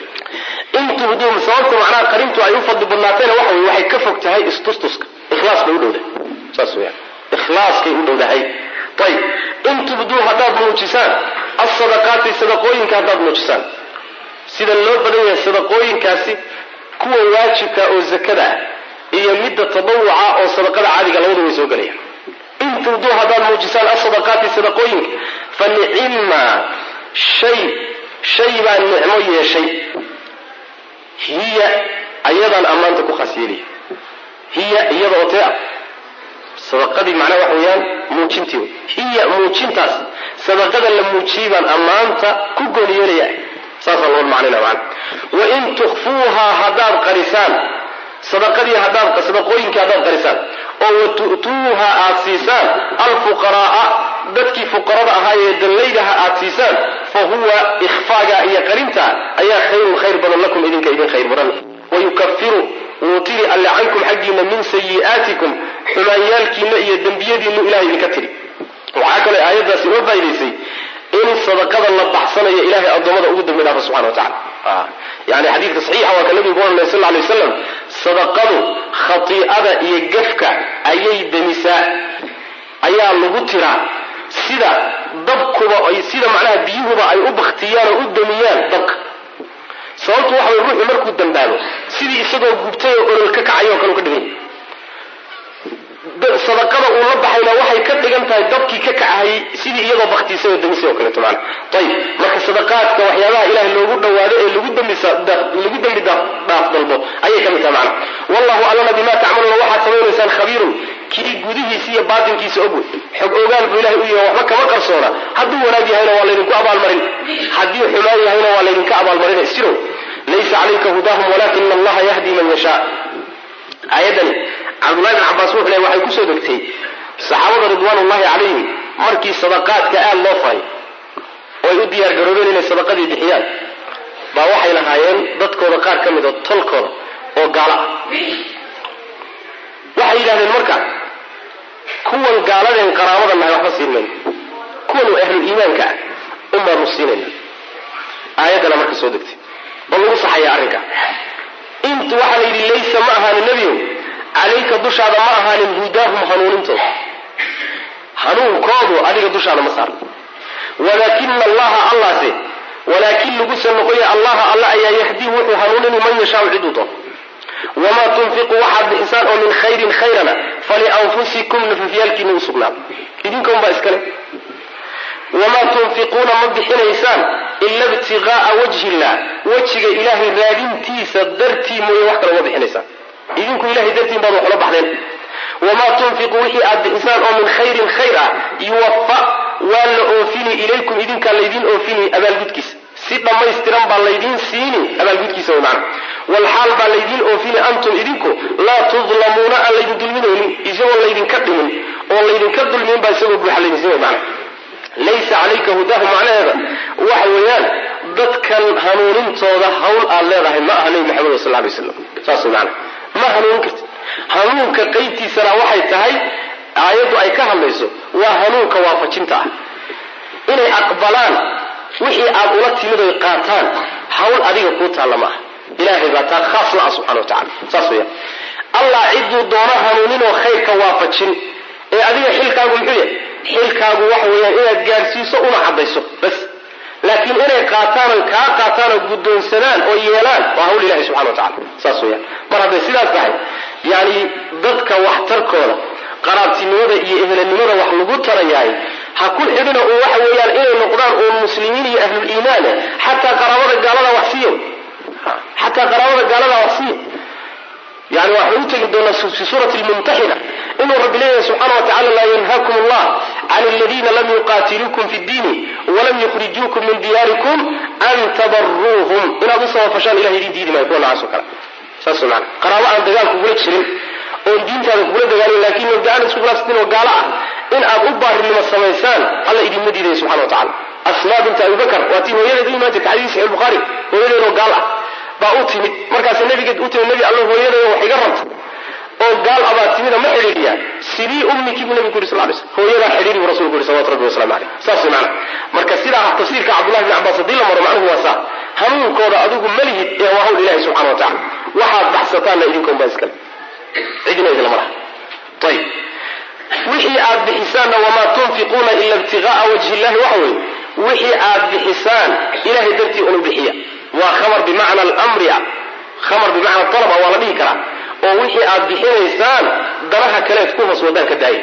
in tubduu sababta macnaha qarintu ay u fadli badnaatayna waxa weye waxay ka fog tahay istustuska ikhlaas bay u dhowdahay saas weyaan ikhlaaskay u dhowdahay ayib in tubduu haddaad muujisaan asadaqaati sadaqooyinka haddaad muujisaan sida loo badan yahay sadaqooyinkaasi kuwa waajibka oo zakada ah iyo midda tadawuca oo sadaqada caadiga labadu way soo gelayaan in tubduu haddaad muujisaan asadaqaati sadaqooyinka fa nicima shay shay baa nicmo yeeshay hiya ayadaan ammaanta ku khaas yeelaya hiya iyada oo tee ah sadaqadii macnaha waxa weeyaan muujintii wey hiya muujintaas sadaqada la muujiyey baan ammaanta ku gooni yeelaya saasaa loo macnayna macana wain tukfuuhaa haddaad qarisaan sadaqadii haddaad sadaqooyinkii haddaad qarisaan oo watu'tuuha aad siisaan alfuqaraaa dadkii fuqarada ahaa ee dallaydaha aad siisaan fa huwa ikhfaaga iyo qarinta ayaa khayrun khayr badan lakum idinka idin khayr badan wayukafiru wuu tiri alle cankum xaggiina min sayi'aatikum xumaanyaalkiina iyo dembiyadiinu ilahay idinka tiri waxaa kaloo aayaddaas inoo faa'idaysay in sadaqada la baxsanayo ilahay addoommada ugu dambi dhaafa subxana wa tacala yani xadiidka saxiixa waa ka nabigu ku oranay sal lay waslam sadaqadu khati'ada iyo gafka ayay demisaa ayaa lagu tiraa sida dabkuba sida macnaha biyuhuba ay u baktiyaan oo u damiyaan dabka sababtu waxa way ruuxu markuu dambaabo sidii isagoo gubtay oo olol ka kacayo oo kale u ka dhiganya sadaqada uu la baxayna waxay ka dhigan tahay dabkii ka kacahayay sidii iyadoo baktiisay oo damisay oo kaleeto maana ayib marka sadaqaadka waxyaabaha ilahay loogu dhawaado ee lagu demblagu dembi dhaaf dalbo ayay ka mid tahay macana wallahu allana bima tacmaluuna waxaad samaynaysaan khabiirun kii gudihiisa iyo baatinkiisa og wey xog ogaal buu ilahay u yahay waxba kama qarsoona hadduu wanaag yahayna waa laydinku abaalmarin haddii xumaan yahayna waa laydinka abaalmarin isjirow laysa calayka hudaahum walakina allaha yahdi man yashaa aayadani cabdullahi bin cabaas wuxuu leey waxay kusoo degtay saxaabada ridwaanullahi calayhim markii sadaqaadka aad loo faray oo ay u diyaar garoobeen inay sadaqadii bixiyaan baa waxay lahaayeen dadkooda qaar ka mid a tolkooda oo gaalo ah waxay yidhahdeen marka kuwan gaaladeen qaraabada nahay waxba siin mayno kuwan oo ahlul iimaanka ah unbaanu siinayna aayaddana marka soo degtay oo lagu saxaya arrinka int waxaa la yidhi laysa ma ahaanin nebiyow calayka dushaada ma ahaanin hudaahum hanuunintooda hanuunkoodu adiga dushaada ma saarna walaakina allaha allase walaakin lagusa noqoya allaha alla ayaa yahdii wuxuu hanuunini man yashaau ciduu doono wamaa tunfiqu waxaad bixisaan oo min khayrin khayrana falianfusikum nafafyaalkiina u sugnaada idinka unbaa iskale wamaa tunfiquuna ma bixinaysaan ila ibtiqaa'a wajhi illah wejiga ilaahay raadintiisa dartii mooye wax kale uma bixinaysaan idinku ilahay dartiin baad waxula baxdeen wamaa tunfiqu wixii aad bixisaan oo min khayrin khayr ah yuwafa waa la oofini ilaykum idinkaa laydin oofini abaalgudkiisa si dhammaystiran baa laydiin siini abaalgudkiisa way macna walxaal baa laydiin oofini antum idinku laa tudlamuuna aan laydin dulminaynin isagoo laydinka dhimin oo laydinka dulmin baa isagoo buuxa laydin siin way macna laysa calayka hudahu macnaheeda waxa weeyaan dadkan hanuunintooda hawl aad leedahay ma aha nebi maxamed sal lay slam saas way macna ma hanuunin kartid hanuunka qaybtiisana waxay tahay aayaddu ay ka hadlayso waa hanuunka waafajinta ah inay aqbalaan wixii aad ula timid oy qaataan hawl adiga kuu taalla ma aha ilaahay baa taa khaas la ah subxana wa tacala saas weeyaan allah cidduu doono hanuuninoo khayrka waafajin ee adiga xilkaagu muxuu yahay xilkaagu waxa weeyaan inaad gaadhsiiso una caddayso bas laakiin inay qaataan oy kaa qaataan oo guddoonsadaan oo yeelaan waa hawl ilahi subxana wa tacala saas weeyaan mar hadday sidaas tahay yacni dadka waxtarkooda qaraabtinimada iyo ehelanimada wax lagu tarayaay ha ku xidhina uun waxa weeyaan inay noqdaan uun muslimiin iyo ahluliimaane xataa qaraabada gaalada wax siiyo xataa qaraabada gaalada wax siiyo yani waxaan u tegi doonaa fi suurati lmumtaxina inuu rabbi leeyahay subxaana wa tacala laa yanhaakum allah can aladiina lam yuqaatiluukum fi ddiini walam yukhrijuukum min diyaarikum an tabaruuhum inaad u sabafashaan ilahay idin diidi maayo kuwa noocaas oo kale saas mana qaraabo aan dagaal kugula jirin oon diintaada kugula dagaalin laakiin mabda'aan isku khilaafsatin oo gaalo ah in aad u baarinimo samaysaan alla idinma diidaya subxana wa tacala asmaa binta abibakar waa tii hooyadeed u imaan jirta xadiis saxiix bukhaari hooyadeed oo gaal ah baa u timid markaas nabigeed u timid nabi alla hooyaday wax iga rabta oo gaal abaa timida ma xidhiidhiyaa sidii ummikii buu nabigu yuri sal lay slm hooyadaa xidhiiri buu rasulku yuri salawatu rabbi waslamu caleyh saas wey macana marka sidaa tafsiirka cabdullahi bn cabbaas haddii la maro macnuhu waa saa hanuunkooda adigu ma lihid ee waa hawl ilahi subxana wa tacala waxaad baxsataanna idinkoon baa iskale cidina idinlama laha ayib wixii aad bixisaanna wamaa tunfiquuna ila ibtiqaa'a wajhi illahi waxa weeye wixii aad bixisaan ilahay dartii unu bixiya waa khamar bimacna almri ah khamar bimacna alab ah waa la dhihi karaa oo wixii aad bixinaysaan danaha kaleed ku hoos wadaan ka daaya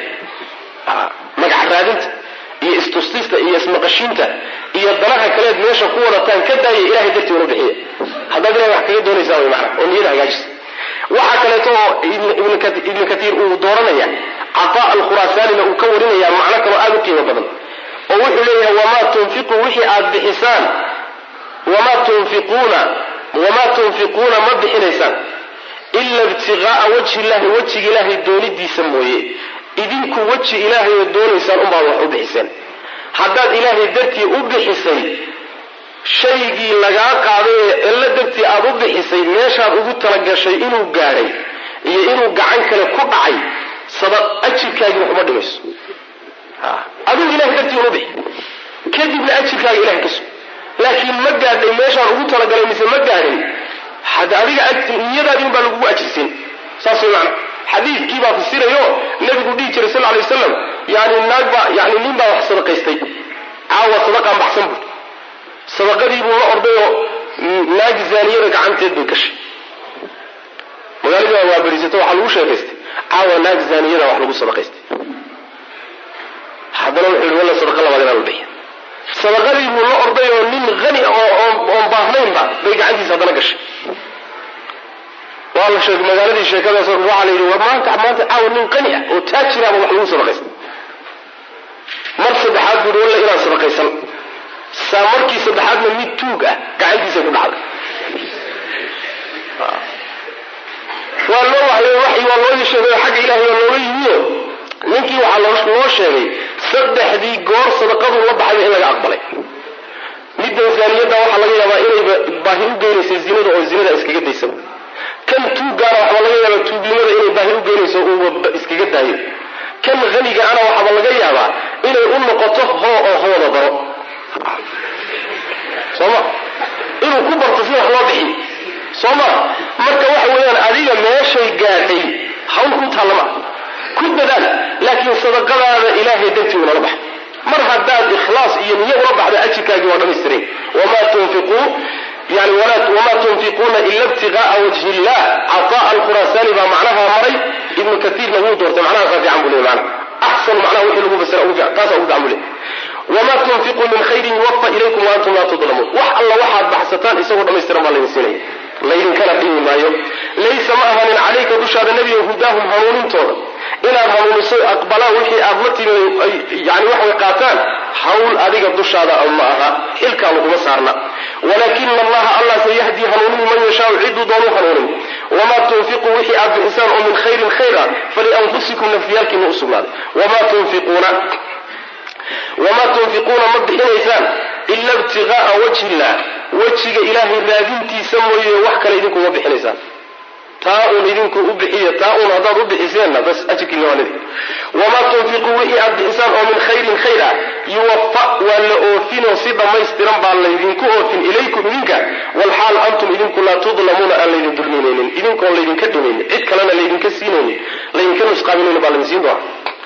magac raadinta iyo istustista iyo ismaqashiinta iyo danaha kaleed meesha ku wadataan ka daaya ilahay dartii unu bixiya haddaad ilahay wax kaga doonaysaa way macna oo niyada hagaajisa waxaa kaleeto oo ibnu katiir uu dooranaya cataa alkhuraasaanina uu ka warinaya macno kaloo aada u qiimo badan oo wuxuu leeyahay wamaa tunfiqu wixii aad bixisaan wamaa tunfiquuna wamaa tunfiquuna ma bixinaysaan ila ibtiqaa'a wajhi illahi wejiga ilaahay doonidiisa mooye idinku weji ilaahay oo doonaysaan unbaad wax u bixiseen haddaad ilaahay dartii u bixisay shaygii lagaa qaaday ee cillo dartii aad u bixisay meeshaad ugu talagashay inuu gaadhay iyo inuu gacan kale ku dhacay sada ajirkaagii waxuma dhimayso adigu ilahay dartii unu bixi kadibna ajirkaaga ilahay ka sug laakiin ma gaadhay meeshaan ugu talagalay mise ma gaadhin had adiga niyadaadin baa lagugu ajirsin saas way macna xadiidkii baa fasirayo nabigu dhihi jiray sal lay waslam yani naag baa yani nin baa wax sadaqaystay caawa sadaqaan baxsan buu sadaqadii buu la ordayoo naag zaaniyada gacanteed bay gashay magaaladii baa waabarisato waxaa lagu sheekaystay caawa naag zaaniyada wax lagu sadaqaystay haddana wuxuu yihi walla sadaqa labaad inaan bixiya sadaqadii buu la orday oo nin hani oon baahnaynba bay gacantiisa haddana gashay waa la sheegay magaaladii sheekadaas waxaa la yidhi war maanta maanta caawa nin qani ah oo taajiraaba wax lagu sadaqaystay mar saddexaad buu yihi walla inaan sadaqaysan saa markii saddexaadna mid tuug ah gacantiisa ku dhacday waa loo waxyo waxyi waa loo sheegay oo xagga ilaahay waa looga yimiyo ninkii waxaa loo sheegay saddexdii goor sadaqaduu la baxayba in laga aqbalay middan zaaniyadda waxaa laga yaabaa inayba baahi u geynaysa zinada oo zinada iskaga daysaba kan tuuggaana waxba laga yaabaa tuugnimada inay baahi u geynayso uuba iskaga daayo kan hanigaana waxaaba laga yaabaa inay u noqoto hoo oo hooda daro sooma inuu ku barto si wax loo bixiy soo ma marka waxa weeyaan adiga meeshay gaadhay hawl ku taallama ku dadaal laakiin sadaqadaada ilaahay dartii unala bax mar haddaad ikhlaas iyo niyo ula baxda ajirkaagii waa dhamaystiray wamaa tunfiquu yani wamaa tunfiquuna ila ibtiqaa'a wajhi illah cataa alkhuraasaani baa macnaha maray ibnu kaiirna wuu doortay macnahaasa fiican buu leey maana axsanu macnaha wixii lagu fasira taasa ugu fiican buu leey wamaa tunfiquu min khayrin yuwafa ilaykum wa antum laa tudlamuun wax alla waxaad baxsataan isagoo dhamaystiran baa laydin siinaya laydinkana dhimi maayo laysa ma ahanin calayka dushaada nebiga hudaahum hanuunintooda inaad hanuuniso aqbalaan wixii aad la timi yani waxay qaataan hawl adiga dushaada ma aha xilkaa laguma saarna walaakina allaha allah sayahdi hanuunin man yashaau ciduu doonu hanuunin wamaa tunfiquu wixii aad bixisaan oo min khayrin khayr ah falianfusikum nafyaalkiina u sugnaaday wamaa tunfiquuna wamaa tunfiquuna ma bixinaysaan ila ibtiqaa'a wajhi illah wejiga ilaahay raadintiisa mooye wax kale idinkuma bixinaysaan taa uun idinku u bixiya taa uun haddaad u bixiseenna bas ajirkiina waa lidi wamaa tunfiquu wixii aad bixisaan oo min khayrin khayr ah yuwafa waa la oofinoo si dhammaystiran baa laydinku oofin ilaykum idinka walxaal antum idinku laa tudlamuuna aan laydin dulminaynin idinkoon laydinka dhimaynin cid kalena laydinka siinaynin laydinka nusqaaminaynin baa laydin siin doona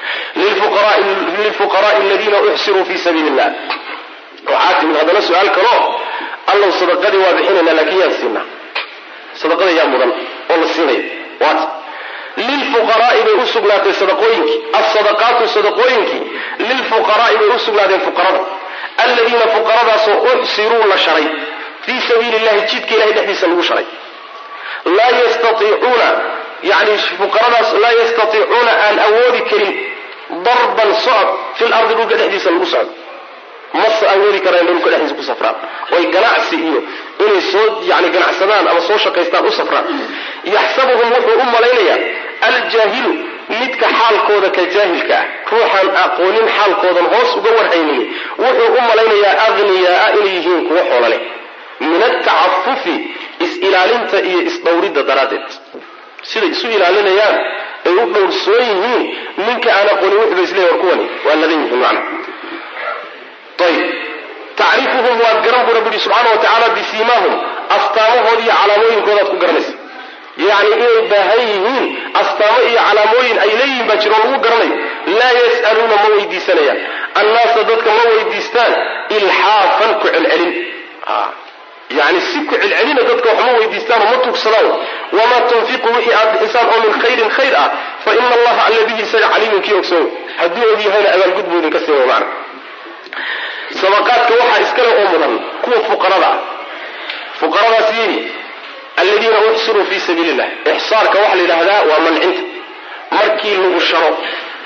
lilfuqaraai aladiina uxsiruu fi sabiili illah waxaa timid haddana su-aal kaloo allow sadaqadii waa bixinayna laakiin yaan siinaa sadaqada yaa mudan oo la siinaya waata lilfuqaraai bay u sugnaatay sadaqooyinkii alsadaqaatu sadaqooyinkii lilfuqaraai bay u sugnaadeen fuqarada aladiina fuqaradaasoo uxsiruu la sharay fii sabiili illahi jidka ilahay dhexdiisa lagu sharay laa yastaiicuuna yani fuqaradaas laa yastatiicuuna aan awoodi karin darban socod fil ardi dhulka dhexdiisa lagu socdo mase awoodi karaan dhulka dhexdiisa ku safraan oy ganacsi iyo inay soo yani ganacsadaan ama soo shaqaystaan u safraan yaxsabuhum wuxuu u malaynayaa aljaahilu midka xaalkooda ka jaahilka ah ruuxaan aqoonin xaalkoodan hoos uga warhaynin wuxuu u malaynayaa aghniyaaa inay yihiin kuwa xoolo leh min atacafufi is-ilaalinta iyo isdhowridda daraaddeed siday isu ilaalinayaan ay u dhowrsoon yihiin ninka aan aqoonin wuxuuba isleey war kuwani waa ladan yihiin macna ayb tacrifuhum waad garan bu rabbi yihi subxaana wa tacaala bisiimaahum astaamahooda iyo calaamooyinkoodaad ku garanaysa yacni inay baahan yihiin astaamo iyo calaamooyin ay leeyihiin baa jiro lagu garanayo laa yas'aluuna ma weydiisanayaan annaasa dadka ma weydiistaan ilxaafan ku celcelin yani si ku celcelina dadka waxma weydiistaan oo ma tugsadaan wamaa tunfiqu wixii aad bixisaan oo min khayrin khayr ah fa ina allaha alla bihi isaga caliimun kii ogsoon hadduu og yahayna abaalgud buu idinka siiya macna sadaqaadka waxaa iskale oo mudan kuwa fuqarada ah fuqaradaas yihi aladiina uxsiruu fii sabiili illah ixsaarka waxaa la yidhaahdaa waa mancinta markii lagu sharo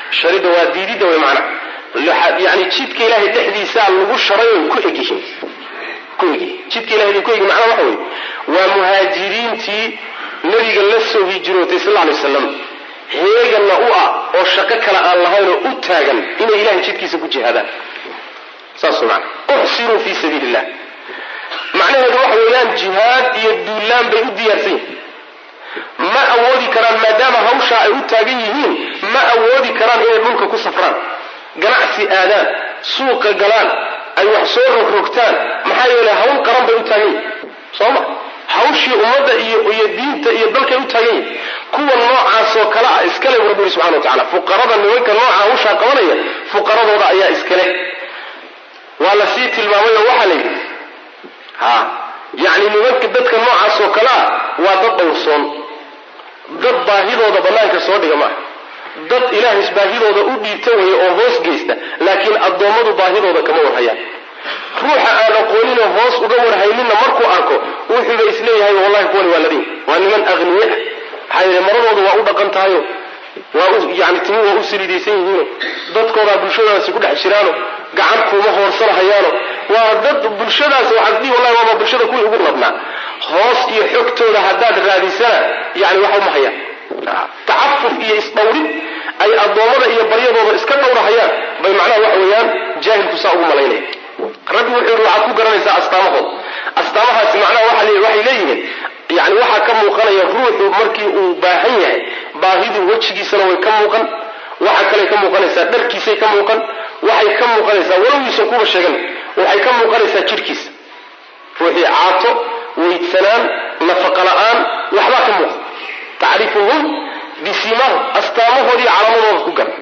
sharidda waa diididda way macnaha yani jidka ilaahay dhexdiisaa lagu sharay oy ku egyihiin ku egyihiin jidka ilahay bay ku egyihin macnaha waxa weye waa muhaajiriintii nabiga la soo hijrootay sal alay waslam heeganna u ah oo shaqo kale aan lahayn oo u taagan inay ilahay jidkiisa ku jihaadaan saas man uxsiruu fii sabiili illah macnaheedu waxa weeyaan jihaad iyo duulaan bay u diyaarsan yihiin ma awoodi karaan maadaama hawshaa ay u taagan yihiin ma awoodi karaan inay dhulka ku safraan ganacsi aadaan suuqa galaan ay wax soo rogrogtaan maxaa yeelay hawl qaran bay u taagan yihiin sooma hawshii ummadda iyo iyo diinta iyo dalkay u taagan yihiin kuwa noocaasoo kale ah iskale bu rabbi yuri subxana wa tacala fuqarada nimanka nooca hawshaa qabanaya fuqaradooda ayaa iskale waa la sii tilmaamay oo waxaa la yidhi ha yacni nimanka dadka noocaas oo kale ah waa dad dhowrsoon dad baahidooda bannaanka soo dhiga maaha dad ilaahays baahidooda u dhiibta waya oo hoos geysta laakiin addoommadu baahidooda kama warhayaan ruuxa aan aqooninoo hoos uga warhayninna markuu arko wuxuuba isleeyahay wallahi kuwani waa ladin waa niman aqniye ah maxaa yeele maradooda waa u dhaqan tahayo waa u yani timi waa u saliidaysan yihiino dadkoodaa bulshadaasi ku dhex jiraano gacan kuuma hoorsanahayaano waa dad bulshadaas waxaad dhihi wallahi waaba bulshada kuwii ugu labnaa hoos iyo xogtooda haddaad raadisana yani waxa uma hayaan tacafuf iyo isdhawrid ay addoommada iyo baryadooda iska dhowrahayaan bay macnaha waxa weeyaan jaahilku saa ugu malaynaya rabbi wuxuu yihi waxaad ku garanaysaa astaamahood astaamahaasi macnaha waxay leeyihiin yani waxaa ka muuqanaya ruuxu markii uu baahan yahay baahidu wejigiisana way ka muuqan waxa kale ka muuqanaysaa dharkiisay ka muuqan waxay ka muuqanaysaa walowiisan kuba sheegan waxay ka muuqanaysaa jidhkiisa ruuxii caato weydsanaan nafaqa la-aan waxbaa ka muuqan tacrifuhum bisimaahum astaamahoodii calaamadooda ku gar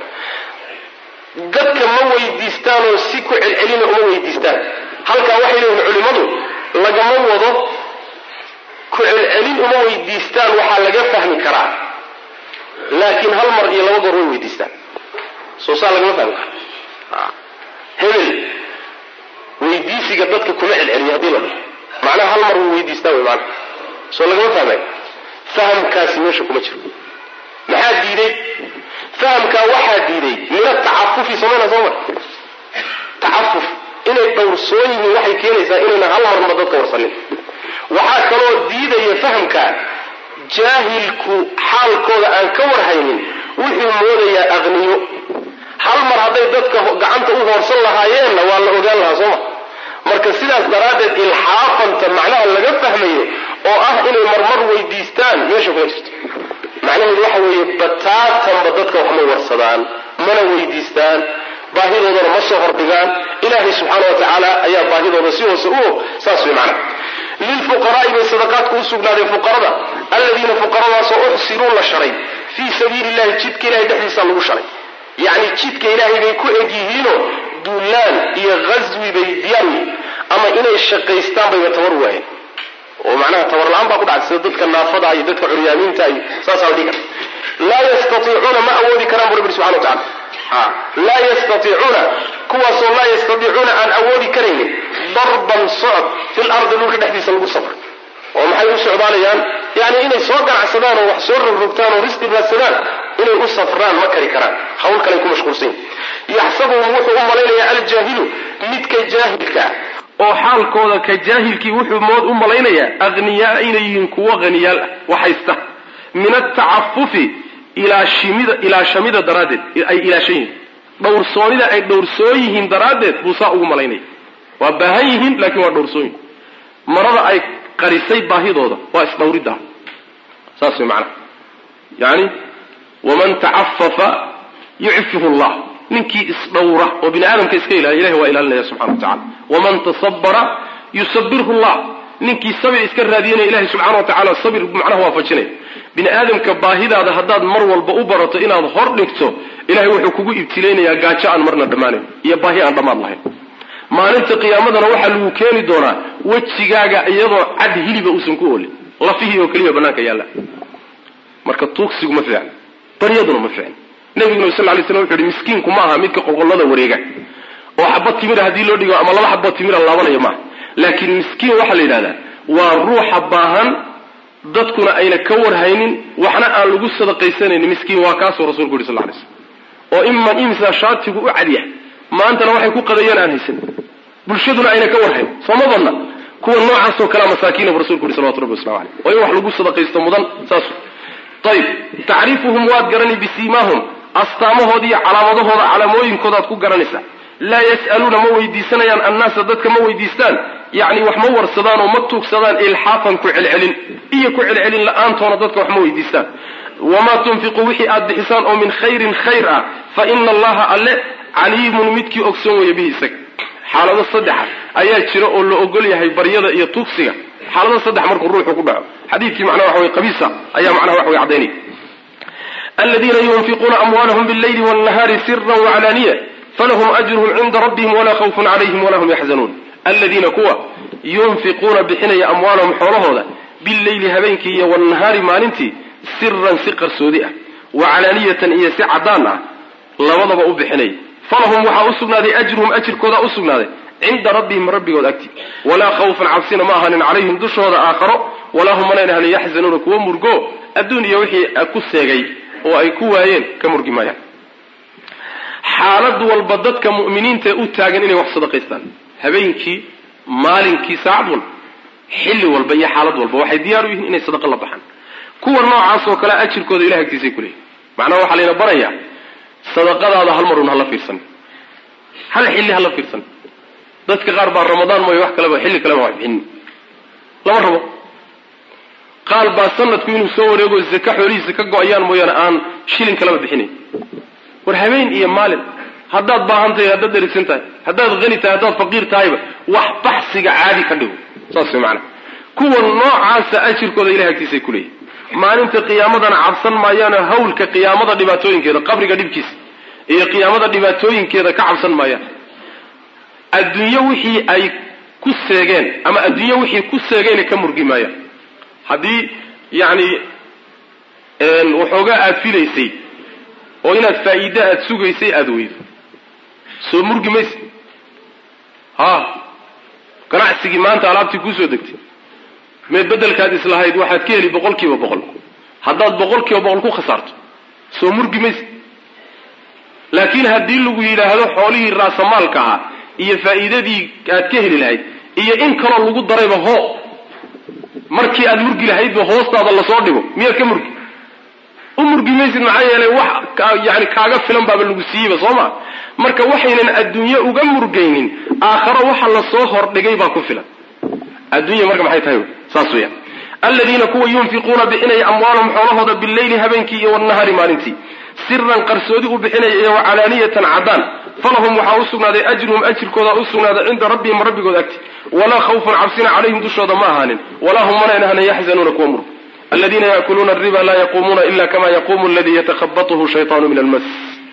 dadka ma weydiistaanoo si ku celcelina uma weydiistaan halkaa waxay leeyihin culimmadu lagama wado ku celcelin uma weydiistaan waxaa laga fahmi karaa laakiin hal mar iyo laba goor way weydiistaan soo saa lagama fahmi karo hebel weydiisiga dadka kuma celceliyo haddii la dhaho macnaha hal mar way weydiistaan wey maana soo lagama fahmay fahamkaasi meesha kuma jiro maxaa diiday fahamkaa waxaa diiday min atacafufi samayna soo mar tacafuf inay dhowrsoon yihiin waxay keenaysaa inayna hal marnaba dadka warsanin waxaa kaloo diidaya fahamkaa jaahilku xaalkooda aan ka warhaynin wuxuu moodayaa aqniyo hal mar hadday dadka gacanta u hoorsan lahaayeenna waa la ogaan lahaa sooma marka sidaas daraaddeed ilxaafanta macnaha laga fahmayo oo ah inay marmar weydiistaan meesha kuma jirto macnaheedu waxa weeye bataatanba dadka wax ma warsadaan mana weydiistaan baahidoodana ma soo hordhigaan ilaahay subxaana wa tacaala ayaa baahidooda si hoose u og saas way macnaha lilfuqaraai bay sadaqaadku u sugnaadeen fuqarada aladiina fuqaradaasoo uxsiruu la sharay fii sabiili illahi jidka ilahay dhexdiisa lagu sharay yacni jidka ilaahay bay ku eg yihiinoo duulaan iyo ghaswi bay diyaar yihiin ama inay shaqaystaan bayba tabar waayeen oo macnaha tabar la-aan baa ku dhacay sida dadka naafada iyo dadka curyaamiinta iyo saasaa la dhihi kara laa yastaiicuuna ma awoodi karaan bu rabbi subxana wa tacala laa yastaiicuuna kuwaasoo laa yastadiicuuna aan awoodi karaynin darban socod fil ardi dhulka dhexdiisa lagu safro oo maxay u socdaalayaan yani inay soo ganacsadaan oo wax soo rogrogtaan oo risqi raadsadaan inay u safraan ma kari karaan hawl kale ku mashquulsan yihin yaxsabuhum wuxuu u malaynayaa aljaahilu midka jaahilka oo xaalkooda ka jaahilkii wuxuu mood u malaynayaa akhniyaa inay yihiin kuwo haniyaal ah waxhaysta min atacafufi ilaashimida ilaashamida daraaddeed ay ilaashan yihiin dhowrsoonida ay dhowrsoon yihiin daraaddeed buu saa ugu malaynaya waa baahan yihiin laakiin waa dhowrsoon yihin marada ay qarisay baahidooda waa isdhawridda saas way macnaha yani waman tacafafa yucfihu llah ninkii isdhowra oo bini aadamka iska ilaaliya ilahi waa ilaalinaya subxana wa tacala waman tasabara yusabirhu llah ninkii sabir iska raadiyanaya ilahi subxana wa tacala sabir macnaha waafajinaya bini aadamka baahidaada haddaad mar walba u barato inaad hor dhigto ilahay wuxuu kugu ibtilaynayaa gaajo aan marna dhammaanayn iyo baahi aan dhammaad lahayn maalinta qiyaamadana waxaa lagu keeni doonaa wejigaaga iyadoo cad hiliba uusan ku oolin lafihii oo keliya banaanka yaalla marka tuugsigu ma fiicn baryaduna ma fiicn nabiguna sal lay slam wuxu uhi miskiinku ma aha midka qolqollada wareega oo xaba timira haddii loo dhigo ama laba xabo timira laabanaya maaha laakiin miskiin waxaa la yidhahdaa waa ruuxa baahan dadkuna ayna ka warhaynin waxna aan lagu sadaqaysanaynin miskiin waa kaasoo rasulku yuri sal lay slam oo iman imsa shaatigu u cadyahay maantana waxay ku qadayeen aan haysan bulshaduna ayna ka warhayn sooma badna kuwa noocaasoo kalea masaakiina bu rasulku yuri salawatu rabbi waslamu aleyh oo in wax lagu sadaqaysto mudan saas ayib tacriifuhum waad garani bisiimaahum astaamahooda iyo calaamadahooda calaamooyinkoodaad ku garanaysaa laa yas'aluuna ma weydiisanayaan annaasa dadka ma weydiistaan yacni wax ma warsadaan oo ma tuugsadaan ilxaafan ku celcelin iyo ku celcelin la-aantoona dadka wax ma weydiistaan wamaa tunfiquu wixii aad bixisaan oo min khayrin khayr ah fa ina allaha alle caliimun midkii ogsoon weeye bihi isaga xaalado saddexa ayaa jira oo la ogol yahay baryada iyo tuugsiga xaalado saddex markuu ruuxu ku dhaco xadiidkii macnaha waxa wey qabiisa ayaa macnaha wax wey caddaynaya aladiina yunfiquuna amwaalahum billayli wاnnahaari sira waclaaniya falahum ajruhum cinda rabbihim walaa khawfun calayhim walaa hum yaxzanuun aladiina kuwa yunfiquuna bixinaya amwaalahum xoolahooda billeyli habeenkii iyo wاnnahaari maalintii siran si qarsoodi ah wacalaaniyatan iyo si caddaan ah labadaba u bixinaya falahum waxaa u sugnaaday ajruhum ajirkoodaa u sugnaaday cinda rabbihim rabbigood agti walaa khawfan cabsina ma ahanin calayhim dushooda aakharo walaa hum manayna ahanin yaxzanuuna kuwa murgo adduun iyo wixii ku seegay oo ay ku waayeen ka murgi maayaan xaalad walba dadka mu'miniintae u taagan inay wax sadaqaystaan habeenkii maalinkii saacad walba xilli walba iyo xaalad walba waxay diyaar u yihiin inay sadaqa la baxaan kuwa noocaas oo kale ajirkooda ilahay agtiisay kuleeyihin macnaha waxaa layna barayaa sadaqadaada hal marun hala fiirsan hal xilli hala fiirsan dadka qaar baa ramadaan mooye wax kaleba xilli kaleba wax bixinin lama rabo qaal baa sanadku inuu soo wareego zaka xoolihiisa ka go-ayaan mooyaane aan shilin kaleba bixinayn war habeen iyo maalin haddaad baahan tahay haddaad dherigsan tahay haddaad hani tahay haddaad faqiir tahayba wax baxsiga caadi ka dhigo saas way macana kuwa noocaasa ajirkooda ilahay agtiisay kuleeyihin maalinta qiyaamadana cabsan maayaano hawlka qiyaamada dhibaatooyinkeeda qabriga dhibkiisa iyo qiyaamada dhibaatooyinkeeda ka cabsan maayaan adduunyo wixii ay ku seegeen ama adduunyo wixii ku seegayna ka murgi maayaan haddii yacni waxoogaa aada filaysay oo inaad faa'iide aada sugaysay aada weydo soo murgi mayse ha ganacsigii maanta alaabtii kuusoo degtay mee bedelkaad islahayd waxaad ka heli boqol kiiba boqol haddaad boqol kiiba boqol ku khasaarto soo murgi mayse laakiin haddii lagu yidhaahdo xoolihii raasamaalka ahaa iyo faa'iidadii aad ka heli lahayd iyo in kaloo lagu darayba hoo markii aad murgi lahaydba hoostaada lasoo dhigo miyaad ka murgi u murgi maysid maxaa yeelay wax yani kaaga filan baaba lagu siiyeyba soo ma marka waxaynan adduunye uga murgaynin aakharo waxa lasoo hordhigay baa ku filan addunya marka maxay tahay saas weyaan aladiina kuwa yunfiquuna bixinaya amwaalahum xoolahooda bileyli habeenkii iyo wanahaari maalintii siran qarsoodi u bixinaya iyo wacalaaniyatan caddaan falahum waxaa u sugnaaday ajruhum ajirkooda u sugnaaday cinda rabbihim rabbigood agti walaa khawfun cabsina calayhim dushooda ma ahaanin walaa hum manayna ahaanin yaxzanuuna kuwa murug aladiina yaakuluuna ariba laa yaquumuuna ila kama yaquumu aladii yatakhabatuhu shaytaanu min almas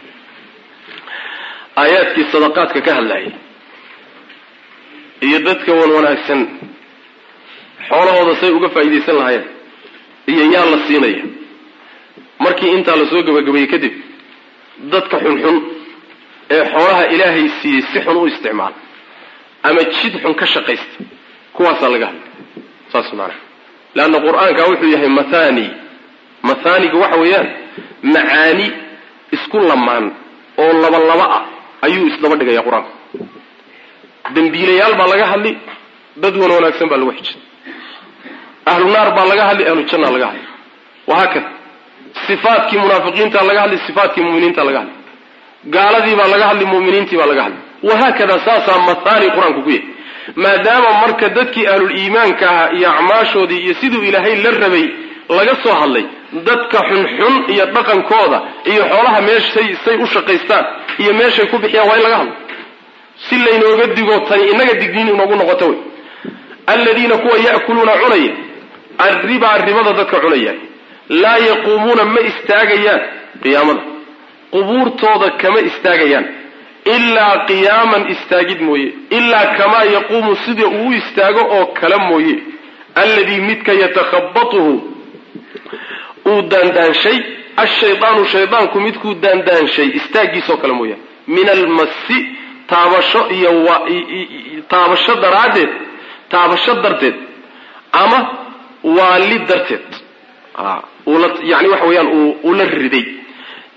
aayaadkii sadaqaadka ka hadlayay iyo dadka wan wanaagsan xoolahooda say uga faa'iidaysan lahaayeen iyo yaa la siinaya markii intaa lasoo gebagabeeyey kadib dadka xunxun ee xoolaha ilaahay siiyey si xun u isticmaala ama jid xun ka shaqaysta kuwaasaa laga hadlay saas maanaa leanna qur-aanka wuxuu yahay mathani mathaniga waxa weeyaan macaani isku lamaan oo laba laba ah ayuu isdaba dhigaya qur-aanka dembiilayaal baa laga hadli dad wan wanaagsan baa lagu xijay ahlu naar baa laga hadli ahlu janna laga hadli wahaakada sifaatkii munaafiqiinta laga hadli sifaatkii muminiinta laga hadli gaaladii baa laga hadli muminiintii baa laga hadli wahaakada saasaa mathani qur-aanku ku yahay maadaama marka dadkii ahlul iimaanka ahaa iyo acmaashoodii iyo siduu ilaahay la rabay laga soo hadlay dadka xunxun iyo dhaqankooda iyo xoolaha meeshay say u shaqaystaan iyo meeshay ku bixiyaan waa in laga hadlo si laynooga digo tani inaga digniin inoogu noqoto wey aladiina kuwa ya'kuluuna cunaya arribaa ribada dadka cunaya laa yaquumuuna ma istaagayaan qiyaamada qubuurtooda kama istaagayaan ilaa qiyaaman istaagid mooye ilaa kamaa yaquumu sida uu u istaago oo kale mooye alladii midka yatakhabatuhu uu daandaanshay ashaydaanu shaydaanku midkuu daandaanshay istaagiisoo kale mooyaan min almasi taabasho iyo taabasho daraaddeed taabasho darteed ama waali darteed yani waxa weeyaan uu la riday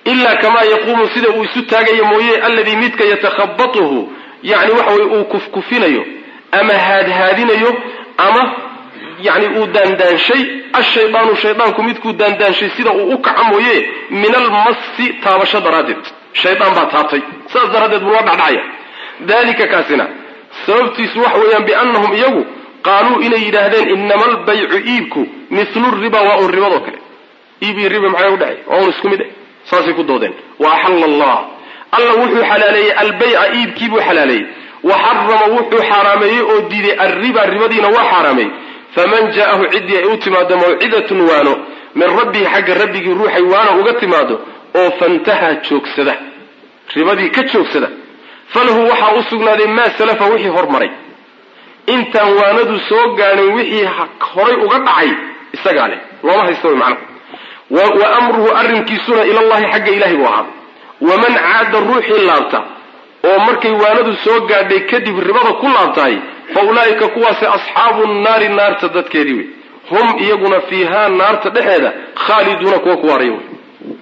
ilaa kamaa yaquumu sida uu isu taagayo mooye alladii midka yatakhabatuhu yani waxa weye uu kufkufinayo ama haadhaadinayo ama yani uu daandaanshay ashaydaanu shaydaanku midkuu daandaanshay sida uu u kaco mooye min almasi taabasho daraaddeed shaydaan baa taabtay saas daraaddeed buu la dhacdhacaya dalika kaasina sababtiisu waxa weeyaan biannahum iyagu qaaluu inay yidhaahdeen inama albaycu iibku milu riba waa un ribadoo kale iib iyo riba maxay udhacay waa un isku mid eh saasay ku doodeen wa axalla allah alla wuxuu xalaaleeyey albayca iibkiibuu xalaaleeyey wa xarama wuxuu xaaraameeyey oo diiday alriba ribadiina waa xaaraameeyey faman jaa'ahu ciddii ay u timaado mawcidatun waano min rabbihi xagga rabbigii ruuxay waana uga timaado oo fantahaa joogsada ribadii ka joogsada falahu waxaa u sugnaaday maa salafa wixii hormaray intaan waanadu soo gaadhin wixii horay uga dhacay isagaa leh looma haysta way macnahu wa amruhu arrinkiisuna ilallahi xagga ilahay buu ahaaday waman caada ruuxii laabta oo markay waanadu soo gaadhay kadib ribada ku laabtahay fa ulaa'ika kuwaasi asxaabu nnaari naarta dadkeedii wey hum iyaguna fiihaa naarta dhexeeda khaaliduuna kuwa ku waaraya wey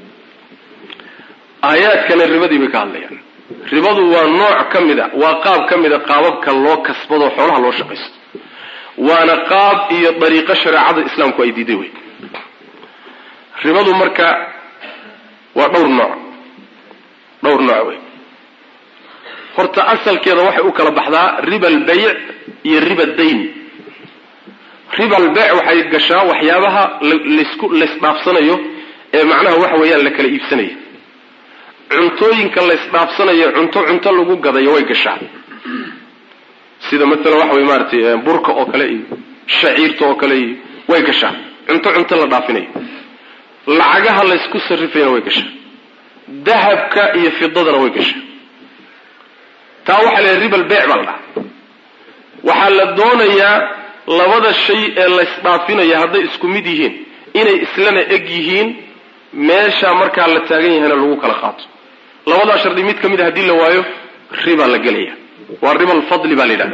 aayaadkana ribadii bay ka hadlayaan ribadu waa nooc ka mid a waa qaab ka mid a qaababka loo kasbado xoolaha loo shaqaysto waana qaab iyo dariiqo shareecada islaamku ay diiday wey ribadu marka waa dhowr nooc dhowr nooc wey horta asalkeeda waxay u kala baxdaa riba albeyc iyo riba dayn riba albeyc waxay gashaa waxyaabaha lasku laysdhaafsanayo ee macnaha waxa weeyaan la kala iibsanayo cuntooyinka laysdhaafsanayo cunto cunto lagu gadayo way gashaa sida maalan waxa wey maaratay burka oo kale iyo shaciirta oo kale iyo way gashaa cunto cunto la dhaafinayo lacagaha laysku sarrifayna way gashaa dahabka iyo fidadana way gashaa taa waxaa la riba albeyc baa la dhaha waxaa la doonayaa labada shay ee laysdhaafinaya hadday isku mid yihiin inay islana eg yihiin meesha markaa la taagan yahayna lagu kala qaato labadaa shardi mid ka mid a haddii la waayo riba la gelaya waa riba alfadli baa la yidhahda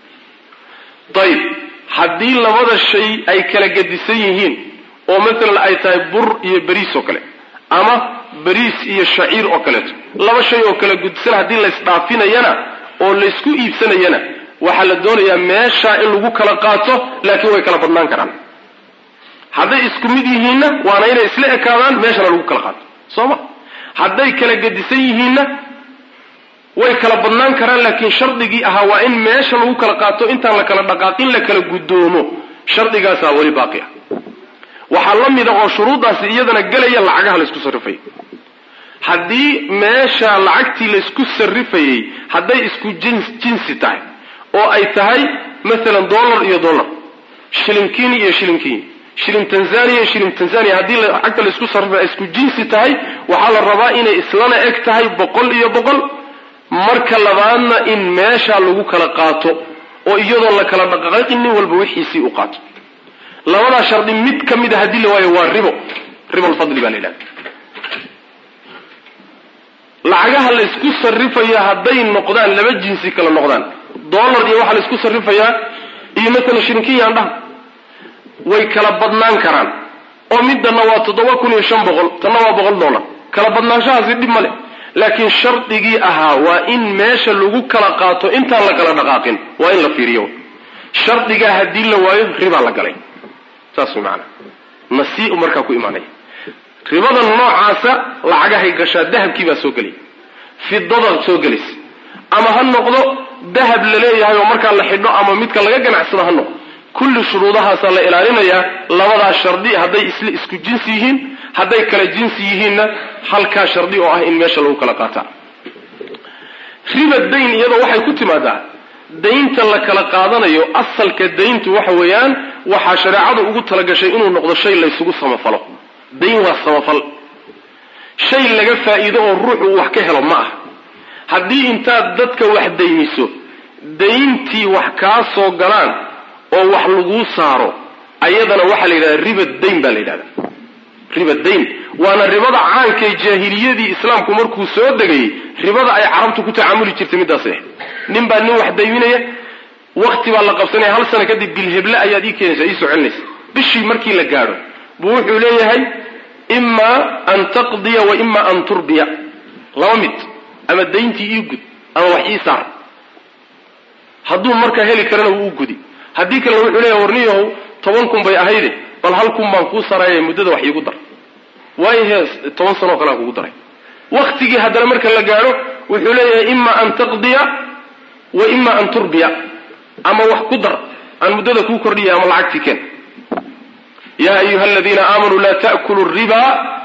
ayib haddii labada shay ay kala gedisan yihiin oo maalan ay tahay bur iyo beriis oo kale ama beriis iyo shaciir oo kaleeto laba shay oo kala gudsan haddii laysdhaafinayana oo laysku iibsanayana waxaa la doonayaa meeshaa in lagu kala qaato laakiin way kala badnaan karaan hadday isku mid yihiinna waana inay isla ekaadaan meeshana lagu kala qaato soo ma hadday kala gedisan yihiinna way kala badnaan karaan laakiin shardigii ahaa waa in meesha lagu kala qaato intaan la kala dhaqaaqin la kala guddoomo shardigaasaa weli baaqi ah waxaa la mida oo shuruuddaasi iyadana gelaya lacagaha laysku sarrifaya haddii meesha lacagtii laysku sarrifayey hadday isku jinsi tahay oo ay tahay maalan dollar iyo dollar shilinkini iyo shilinkini shilin tanzania iyo shilin tanzania haddii lacagta laysku sarrifay ay isku jinsi tahay waxaa la rabaa inay islana eg tahay boqol iyo boqol marka labaadna in meesha lagu kala qaato oo iyadoo la kala dhaqaaqin nin walba wixiisii u qaato labadaa shardi mid ka mid a haddii la waayo waa ribo ribo alfadli baa la yidhahda lacagaha laysku sarrifayo hadday noqdaan laba jinsi kala noqdaan dollar iyo waxaa laysku sarrifayaa iyo maalan shirinkiyan dhaha way kala badnaan karaan oo midana waa toddoba kun iyo shan boqol tanna waa boqol dollar kala badnaanshahaasi dhib ma leh laakiin shardigii ahaa waa in meesha lagu kala qaato intaan la kala dhaqaaqin waa in la fiiriyo shardigaa haddii la waayo ribaa la galay saas way macanaa nasiiu markaa ku imaanaya ribada noocaasa lacagahay gashaa dahabkii baa soo gelaya fidada soo gelaysa ama ha noqdo dahab la leeyahay oo markaa la xidho ama midka laga ganacsado ha noqdo kulli shuruudahaasaa la ilaalinayaa labadaa shardi hadday isla isku jinsi yihiin hadday kala jinsi yihiinna halkaa shardi oo ah in meesha lagu kala qaataa riba dayn iyadoo waxay ku timaadaa daynta la kala qaadanayo asalka dayntu waxa weeyaan waxaa shareecadu ugu talagashay inuu noqdo shay laysugu samafalo dayn waa samafal shay laga faa'iido oo ruuxu uu wax ka helo ma ah haddii intaad dadka wax daymiso dayntii wax kaa soo galaan oo wax laguu saaro ayadana waxaa la yidhahda riba dayn baa la yidhahda riba dayn waana ribada caankae jaahiliyadii islaamku markuu soo degayey ribada ay carabtu ku tacaamuli jirtay middaas eh nin baa nin wax dayminaya wakti baa la qabsanaya hal sano kadib bilheble ayaad ii keenaysaa ii soo celinaysa bishii markii la gaadho buu wuxuu leeyahay ima an taqdiya wa ima an turbiya laba mid ama dayntii ii gud ama wax ii saar hadduu markaa heli karana wuu u gudi haddii kalena wuxuu leeyahay warniyahow toban kun bay ahayde bal hal kun baan kuu saraya muddada wax iigu dar waayo hees toban sanoo kalean kugu daray waktigii haddana marka la gaadho wuxuu leeyahay ima an taqdiya wa ima an turbiya ama wax ku dar aan muddada kuu kordhiya ama lacagtii keen ya ayuha aladiina aamanuu laa ta'kulu riba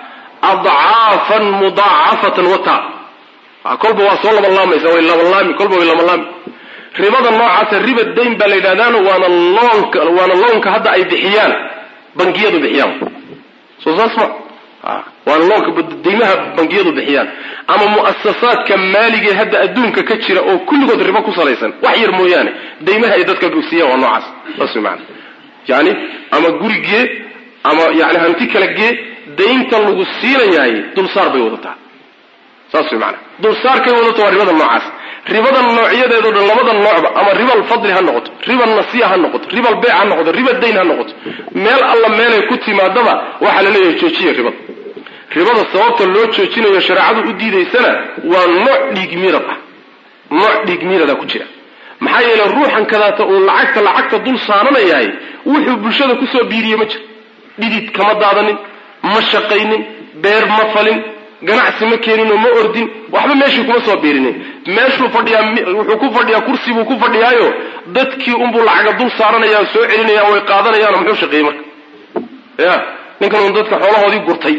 adcaafan mudaacafatan wata kolba waa soo labanlaamaysa way labanlaami kolba way labanlaami ribada noocaasa riba dayn baa la yidhahdaano waana loonka waana loonka hadda ay bixiyaan bangiyadu bixiyaan soo saas ma waana loonka deymaha bangiyadu bixiyaan ama mu'asasaadka maaligee hadda adduunka ka jira oo kulligood ribo ku salaysan wax yar mooyaane deymaha ay dadka siiyaan waa noocaas saas way maana yani ama gurigee ama yani hanti kala gee daynta lagu siinayaay dulsaar bay wadataa saas way maana dulsaarkay wadata waa ribada noocaas ribada noocyadeedo dhan labada noocba ama ribal fadli ha noqoto ribal nasiya ha noqoto ribal beyc ha noqoto riba dayn ha noqoto meel alla meelay ku timaadaba waxaa la leeyahay joojiya ribada ribada sababta loo joojinayo shareecadu u diidaysana waa nooc dhiig miirad ah nooc dhiig miirada ku jira maxaa yeele ruuxan kadaata uu lacagta lacagta dul saaranayahay wuxuu bulshada kusoo biiriye ma jiro dhidid kama daadanin ma shaqaynin beer ma falin ganacsi ma keeninoo ma ordin waxba meeshii kuma soo biirinin meeshuu fadhiyaa wuxuu ku fadhiyaa kursi buu ku fadhiyaayo dadkii unbuu lacaga dul saaranaya soo celinaya way qaadanayaano muxuu shaqeeyey marka ya ninkan un dadka xoolahoodii gurtay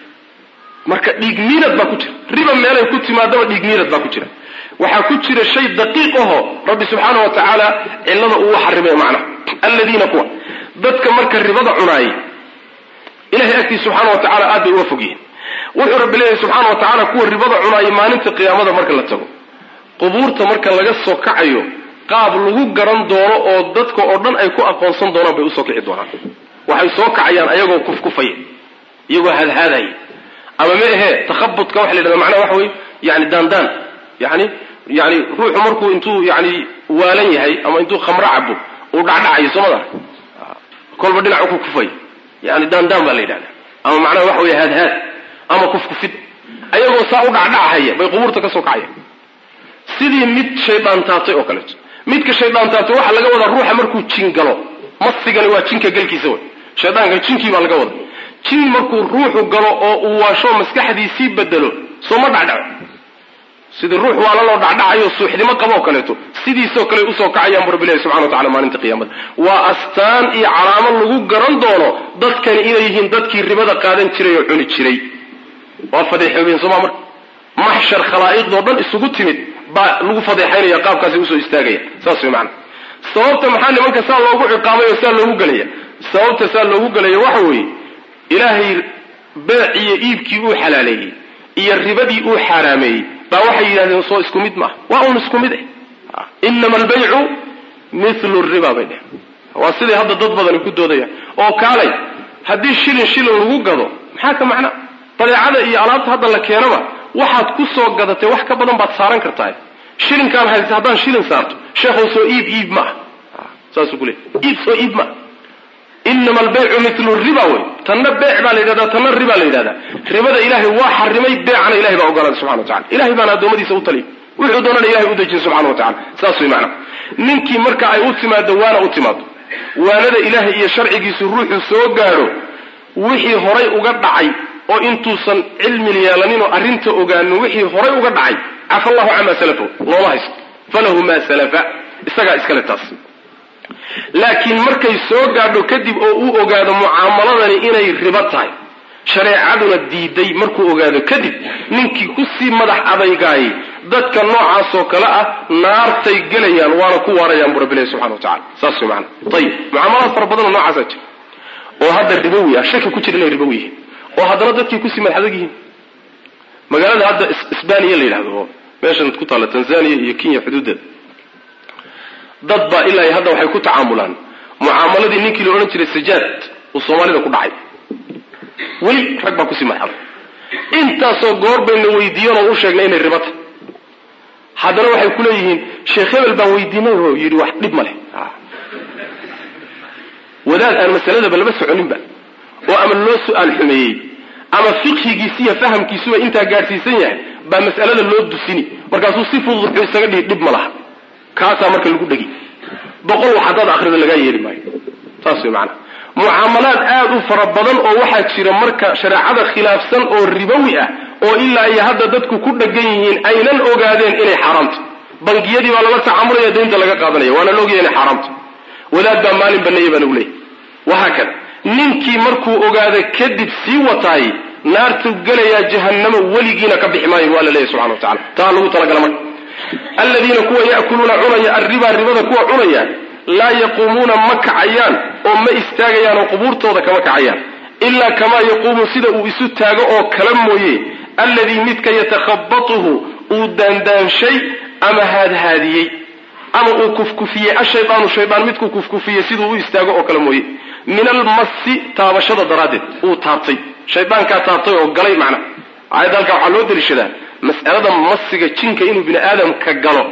marka dhiig miirad baa ku jira riba meelay ku timaadaba dhiig miirad baa ku jira waxaa ku jira shay daqiiq aho rabbi subxaana wa tacaala cillada uu xarimay macnaha alladiina kuwa dadka marka ribada cunaayay ilahay agtiisa subxaana wa tacala aad bay uga fog yihiin wuxuu rabbi leeyahay subxaana wa tacaala kuwa ribada cunaayay maalinta qiyaamada marka la tago qubuurta marka laga soo kacayo qaab lagu garan doono oo dadka oo dhan ay ku aqoonsan doonaan bay usoo kici doonaan waxay soo kacayaan ayagoo kufkufaya iyagoo hadhaadaya ama ma ahee takhabudka waxa la yidhahda macnaha waxa weye yani daandaan yani yani ruuxu markuu intuu yani waalan yahay ama intuu khamro cabo uu dhacdhacayo soomada kolba dhinacu ku kufay yani daandaan baa la yidhahda ama macnaha waxa weye haadhaad ama kufkufid ayagoo saa u dhacdhachaya bay qubuurta ka soo kacaya sidii mid shaydaan taabtay oo kaleeto midka shaydaan taabtay waxaa laga wadaa ruuxa markuu jin galo masigani waa jinka galkiisa wey shaydaanka jinkii baa laga wada jin markuu ruuxu galo oo uu waasho maskaxdiisii bedelo soo ma dhacdhaco sidii ruux waala loo dhacdhacayo suuxdimo qabo oo kaleeto sidiisoo kale usoo kacayaan bu rabbi ilahi subxana wa tacala maalinta qiyaamada waa astaan iyo calaamo lagu garan doono dadkani inay yihiin dadkii ribada qaadan jiray oo cuni jiray waa fadeexoobeen sooma marka maxshar khalaa'iqdoo dhan isugu timid baa lagu fadeexaynaya qaabkaasi usoo istaagaya saas way macana sababta maxaa nimanka saa loogu ciqaamay oo saa loogu gelaya sababta saa loogu gelaya waxa weeye ilaahay beec iyo iibkii uu xalaaleeyey iyo ribadii uu xaaraameeyey baa waxay yidhahdeen soo isku mid maaha waa un isku mid ah inama albaycu mithlu riba bay dheh waa siday hadda dad badani ku doodayaan oo kaalay haddii shilin shilin lagu gado maxaa ka macna badeecada iyo alaabta hadda la keenaba waxaad ku soo gadatay wax ka badan baad saaran kartaa shilinkaan haysta haddaan shilin saarto sheekhow soo iib iib maaha saasuu ku leey iib soo iib maaha inama albaycu milu riba wey tanna beec baa la yidhahdaa tanna riba la yidhahdaa ribada ilaahay waa xarimay beecana ilahay baa ogolaaday subxana wa tacala ilahay baana addoommadiisa u taliy wuxuu doonana ilahay u dejin subxana wa tacala saas way macana ninkii marka ay u timaado waana u timaado waanada ilaahay iyo sharcigiisu ruuxuu soo gaadho wixii horay uga dhacay oo intuusan cilmi yeelaninoo arrinta ogaanin wixii horay uga dhacay cafa allahu camaa salafahu looma haysto falahu maa salafa isagaa iskale taas laakiin markay soo gaadho kadib oo uu ogaado mucaamaladani inay ribo tahay shareecaduna diiday markuu ogaado kadib ninkii kusii madax adaygaayay dadka noocaasoo kale ah naartay gelayaan waana ku waarayaan bu rabbi ilahi subxana wa tacala saas way maana ayib mucaamalaad fara badanoo noocaasaa jira oo hadda ribowi ah shaki ku jira inay ribowi yihiin oo haddana dadkii kusii madax adag yihiin magaalada hadda isbaniya la yidhahdo oo meeshan ku taalla tanzania iyo kenya xuduuddeeda dad baa ilaa hadda waxay ku tacaamulaan mucaamaladii ninkii la odhan jiray sajaad uu soomaalida ku dhacay weli rag baa kusii madaxaday intaasoo goor bayna weydiiyan oo u sheegnay inay ribata haddana waxay ku leeyihiin sheekh hebel baan weydiinay oo yidhi wax dhib ma leh wadaad aan masaladaba lama soconinba oo ama loo su-aal xumeeyey ama fiqhigiisi iyo fahamkiisuba intaa gaadhsiisan yahay baa mas'alada loo dusini markaasuu si fudud wuxuu isaga dhihi dhib ma laha kaasaa marka lagu dhegi boqol wax haddaad akrida lagaa yeeli maayo saas way macanaha mucaamalaad aada u fara badan oo waxaa jira marka shareecada khilaafsan oo ribowi ah oo ilaa iyo hadda dadku ku dhegan yihiin aynan ogaadeen inay xaaraamto bangiyadii baa lala tacaamulaya daynta laga qaadanaya waana la ogaya inay xaaraamto wadaad baa maalin baneeya baa lagu leeyay wahaa kada ninkii markuu ogaada kadib sii wataay naartuu gelayaa jahannama weligiina ka bixi maayo waa la leeyahy subxana wa tacala taa lagu talagala marka aladiina kuwa ya'kuluuna cunaya arribaa ribada kuwa cunaya laa yaquumuuna ma kacayaan oo ma istaagayaan oo qubuurtooda kama kacayaan ilaa kamaa yaquumu sida uu isu taago oo kala mooye alladii midka yatakhabatuhu uu daandaanshay ama haadhaadiyey ama uu kufkufiyey ashaydaanu shaydaan midkuu kufkufiyey siduu u istaago oo kale mooye min almasi taabashada daraaddeed uu taabtay shaydaankaa taabtay oo galay macna aayadda halkaa waxaa loo deliishadaa mas'alada masiga jinka inuu bini aadamka galo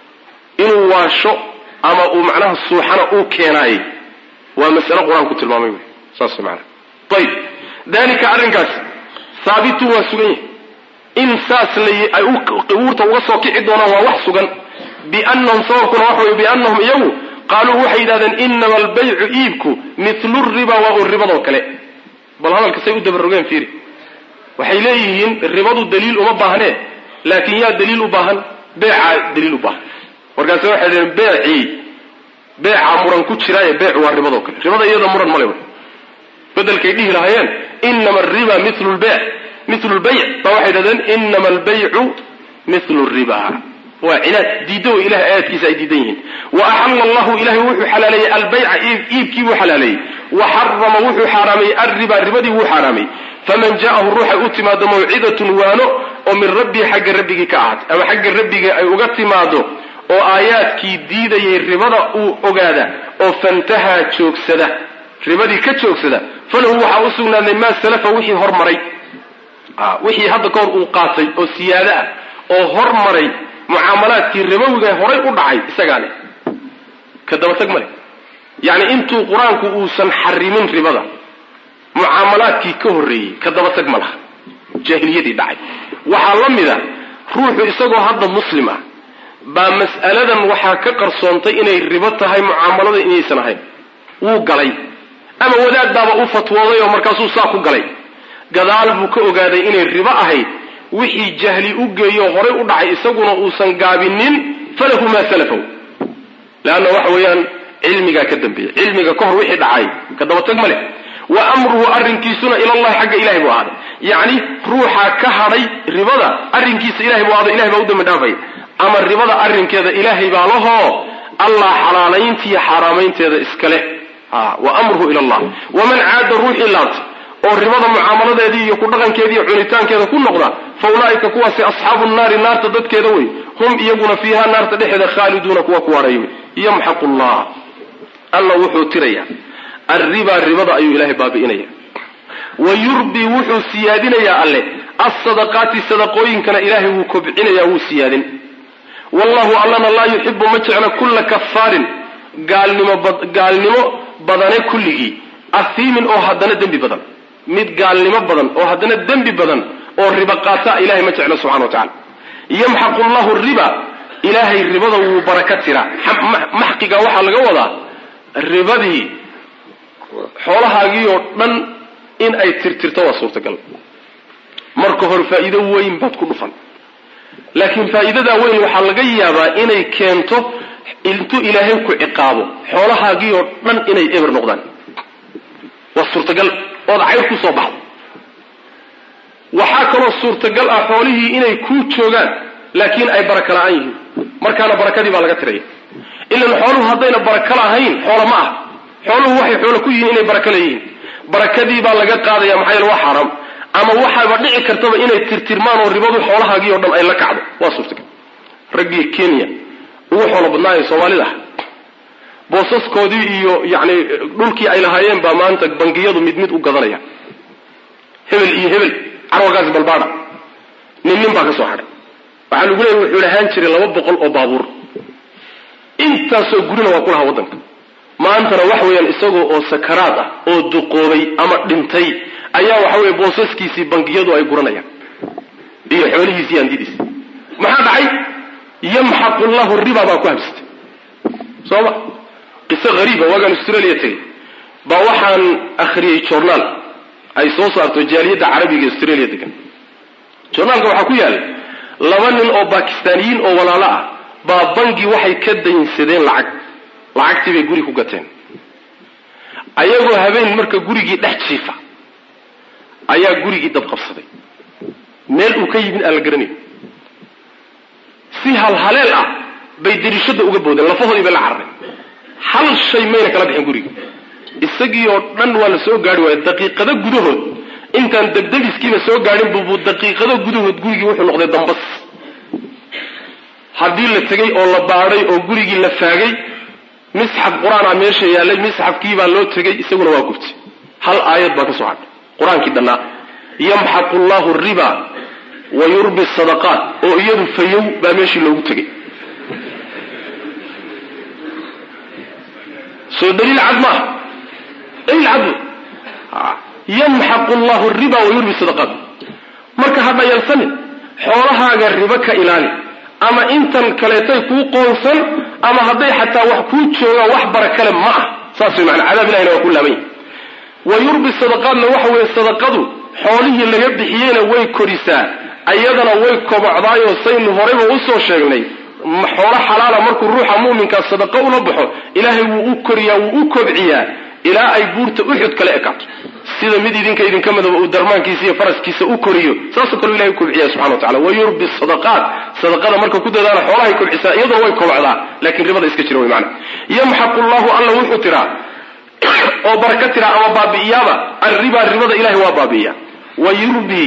inuu waasho ama uu macnaha suuxana uu keenaayey waa mas'alo qur-aanku tilmaamay wey saas maana ayib dalika arrinkaas haabitun waa sugan yahay in saas ay qubuurta uga soo kici doonaan waa wax sugan biannahum sababkuna waxa wey biannahum iyagu qaaluu waxay yidhahdeen inama albaycu iibku milu riba waa un ribadoo kale bal hadalka say u dabarogeen fiiri waxay leeyihiin ribadu daliil uma baahnee laakin yaa daliil u baahan beecaa daliil u baahan markaase waxay dhaheen beecii beecaa muran ku jiraaye beecu waa ribadoo kale ribada iyada muran male bedelkay dhihi lahaayeen inama ariba milu lbeyc milu lbayc baa waxay dhahdeen inama albaycu milu riba waa cinaad diidda way ilahay aayaadkiisa ay diidan yihiin wa axalla allahu ilahay wuxuu xalaaleeyey albayca iibkii buu xalaaleeyey wa xarama wuxuu xaaraameeyey alriba ribadii wuu xaaraamay faman ja'ahu ruuxay u timaado mawcidatun waano oo min rabbii xagga rabbigii ka ahaat ama xagga rabbigii ay uga timaado oo aayaadkii diidayay ribada uu ogaada oo fantahaa joogsada ribadii ka joogsada falahu waxaa u sugnaaday maa salafa wixii hormaray wixii hadda kahor uu qaatay oo siyaado ah oo hormaray mucaamalaadkii ribowiga horay u dhacay isagaa leh ka dabatag ma leh yacni intuu qur-aanku uusan xarimin ribada mucaamalaadkii ka horreeyey ka dabatag ma laha jaahiliyadii dhacay waxaa la mida ruuxu isagoo hadda muslim ah baa mas'aladan waxaa ka qarsoontay inay ribo tahay mucaamalada inaysan ahayn wuu galay ama wadaad baaba u fatwooday oo markaasuu saa ku galay gadaal buu ka ogaaday inay ribo ahayd wixii jahli u geeyo horay u dhacay isaguna uusan gaabinin falahu maa salafow leanna waxa weeyaan cilmigaa ka dambeeya cilmiga ka hor wixii dhacay ka dabatag ma leh wa amruhu arrinkiisuna ilallahi xagga ilahay buu ahaaday yacni ruuxaa ka hadhay ribada arrinkiisa ilahay buu ahaaday ilahay baa u dambi dhaafaya ama ribada arrinkeeda ilaahay baa lahoo allah xalaalayntiiyo xaaraamaynteeda iska leh wa amruhu ila allah waman caada ruuxii laabtay oo ribada mucaamaladeedii iyo ku dhaqankeedii iyo cunitaankeeda ku noqda fa ulaa'ika kuwaasi asxaabu nnaari naarta dadkeeda wey hum iyaguna fiiha naarta dhexeeda khaaliduuna kuwa ku hadhay wey yamxaqu llah alla wuxuu tiraya arribaa ribada ayuu ilaahay baabi'inaya wa yurbii wuxuu siyaadinayaa alle alsadaqaati sadaqooyinkana ilaahay wuu kobcinaya wuu siyaadin wallahu allana laa yuxibu ma jecla kulla kafaarin gaalnimo gaalnimo badane kulligii ahiimin oo haddana dembi badan mid gaalnimo badan oo haddana dembi badan oo riba qaata ilahay ma jeclo subxana wa tacala yamxaqu llahu riba ilaahay ribada wuu baraka tiraa maxqiga waxaa laga wadaa ribadii xoolahaagii oo dhan in ay tirtirto waa suurtagal marka hore faa'iido weyn baad ku dhufan laakiin faa'iidadaa weyn waxaa laga yaabaa inay keento intuu ilaahay ku ciqaabo xoolahaagii oo dhan inay eber noqdaan waa suurtagal ood cayr ku soo baxdo waxaa kaloo suurtagal ah xoolihii inay kuu joogaan laakiin ay baraka la-aan yihiin markaana barakadii baa laga tiraya ilan xooluhu haddayna baraka lahayn xoola ma ah xooluhu waxay xoolo ku yihiin inay baraka leeyihiin barakadii baa laga qaadaya maxaa yeele waa xaaraam ama waxaaba dhici kartaba inay tirtirmaan oo ribadu xoolahaagii oo dhan ay la kacdo waa suurtagal raggii kenya ugu xoolo badnaayo soomaalida ah boosaskoodii iyo yani dhulkii ay lahaayeen baa maanta bangiyadu mid mid u gadanaya hebel iyo hebel carwagaasi balbaada nin nin baa ka soo hadhay waxaa lagu leeyay wuxuu lahaan jiray laba boqol oo baabuur intaasoo gurina waa ku lahaa waddanka maantana wax weeyaan isagoo oo sakaraad ah oo duqoobay ama dhintay ayaa waxa weye boosaskiisii bangiyadu ay guranayaan iyo xoolihiisi iyo handidiisi maxaa dhacay yamxaqu llahu riba baa ku habsatay soo ma qiso hariiba waagaan australia tegay baa waxaan akhriyey journaal ay soo saarto jaaliyadda carabiga ee australia degan journaalka waxaa ku yaala laba nin oo bakistaaniyiin oo walaalo ah baa bangi waxay ka daynsadeen lacag lacagtii bay guri ku gateen ayagoo habeen marka gurigii dhex jiifa ayaa gurigii dab qabsaday meel uu ka yimid aan la garanayn si halhaleel ah bay dariishada uga boodeen lafahoodii bay la carareen hal shay mayna kala bixin gurigii isagii oo dhan waa la soo gaari waaya daqiiqado gudahood intaan debdebiskiiba soo gaadhin bubu daqiiqado gudahood gurigii wuxuu noqday dambas haddii la tegay oo la baadhay oo gurigii la faagay misxaf qur-aanaa meesha yaallay misxafkiibaa loo tegay isaguna waa gubtay hal aayad baa ka soo hadhay qur-aankii dhannaa yamxaqu llahu riba wa yurbi sadaqaat oo iyadu fayow baa meeshii loogu tegay soo daliil cad maaha daliil cad yamxaqu llahu riba wa yurbi sadaqaat marka ha dhayalsanin xoolahaaga ribo ka ilaali ama intan kaleetay kuu qoonsan ama hadday xataa wax kuu joogaan wax bara kale ma ah saas way maana cadaab ilahina waa ku laaban yahy wa yurbi sadaqaadna waxa weeye sadaqadu xoolihii laga bixiyeyna way korisaa ayadana way kobocdaayoo saynu horayba usoo sheegnay xoolo xalaala markuu ruuxa mu'minkaa sadaqo ula baxo ilaahay wuu u koriyaa wuu u kobciyaa ilaa ay buurta uxud kale ekaato sida mid idinka idinka midaba uu darmaankiisa iyo faraskiisa u koriyo saasoo kale ilahay u kobciya subxana wa tacala wa yurbi sadaqaat sadaqada marka ku dadaala xoolahay kobcisaa iyaduna way kobocdaa laakiin ribada iska jira wey maana yamxaqu llahu alla wuxuu tiraa oo baraka tiraa ama baabi'iyaaba arriba ribada ilahay waa baabi'iya wa yurbi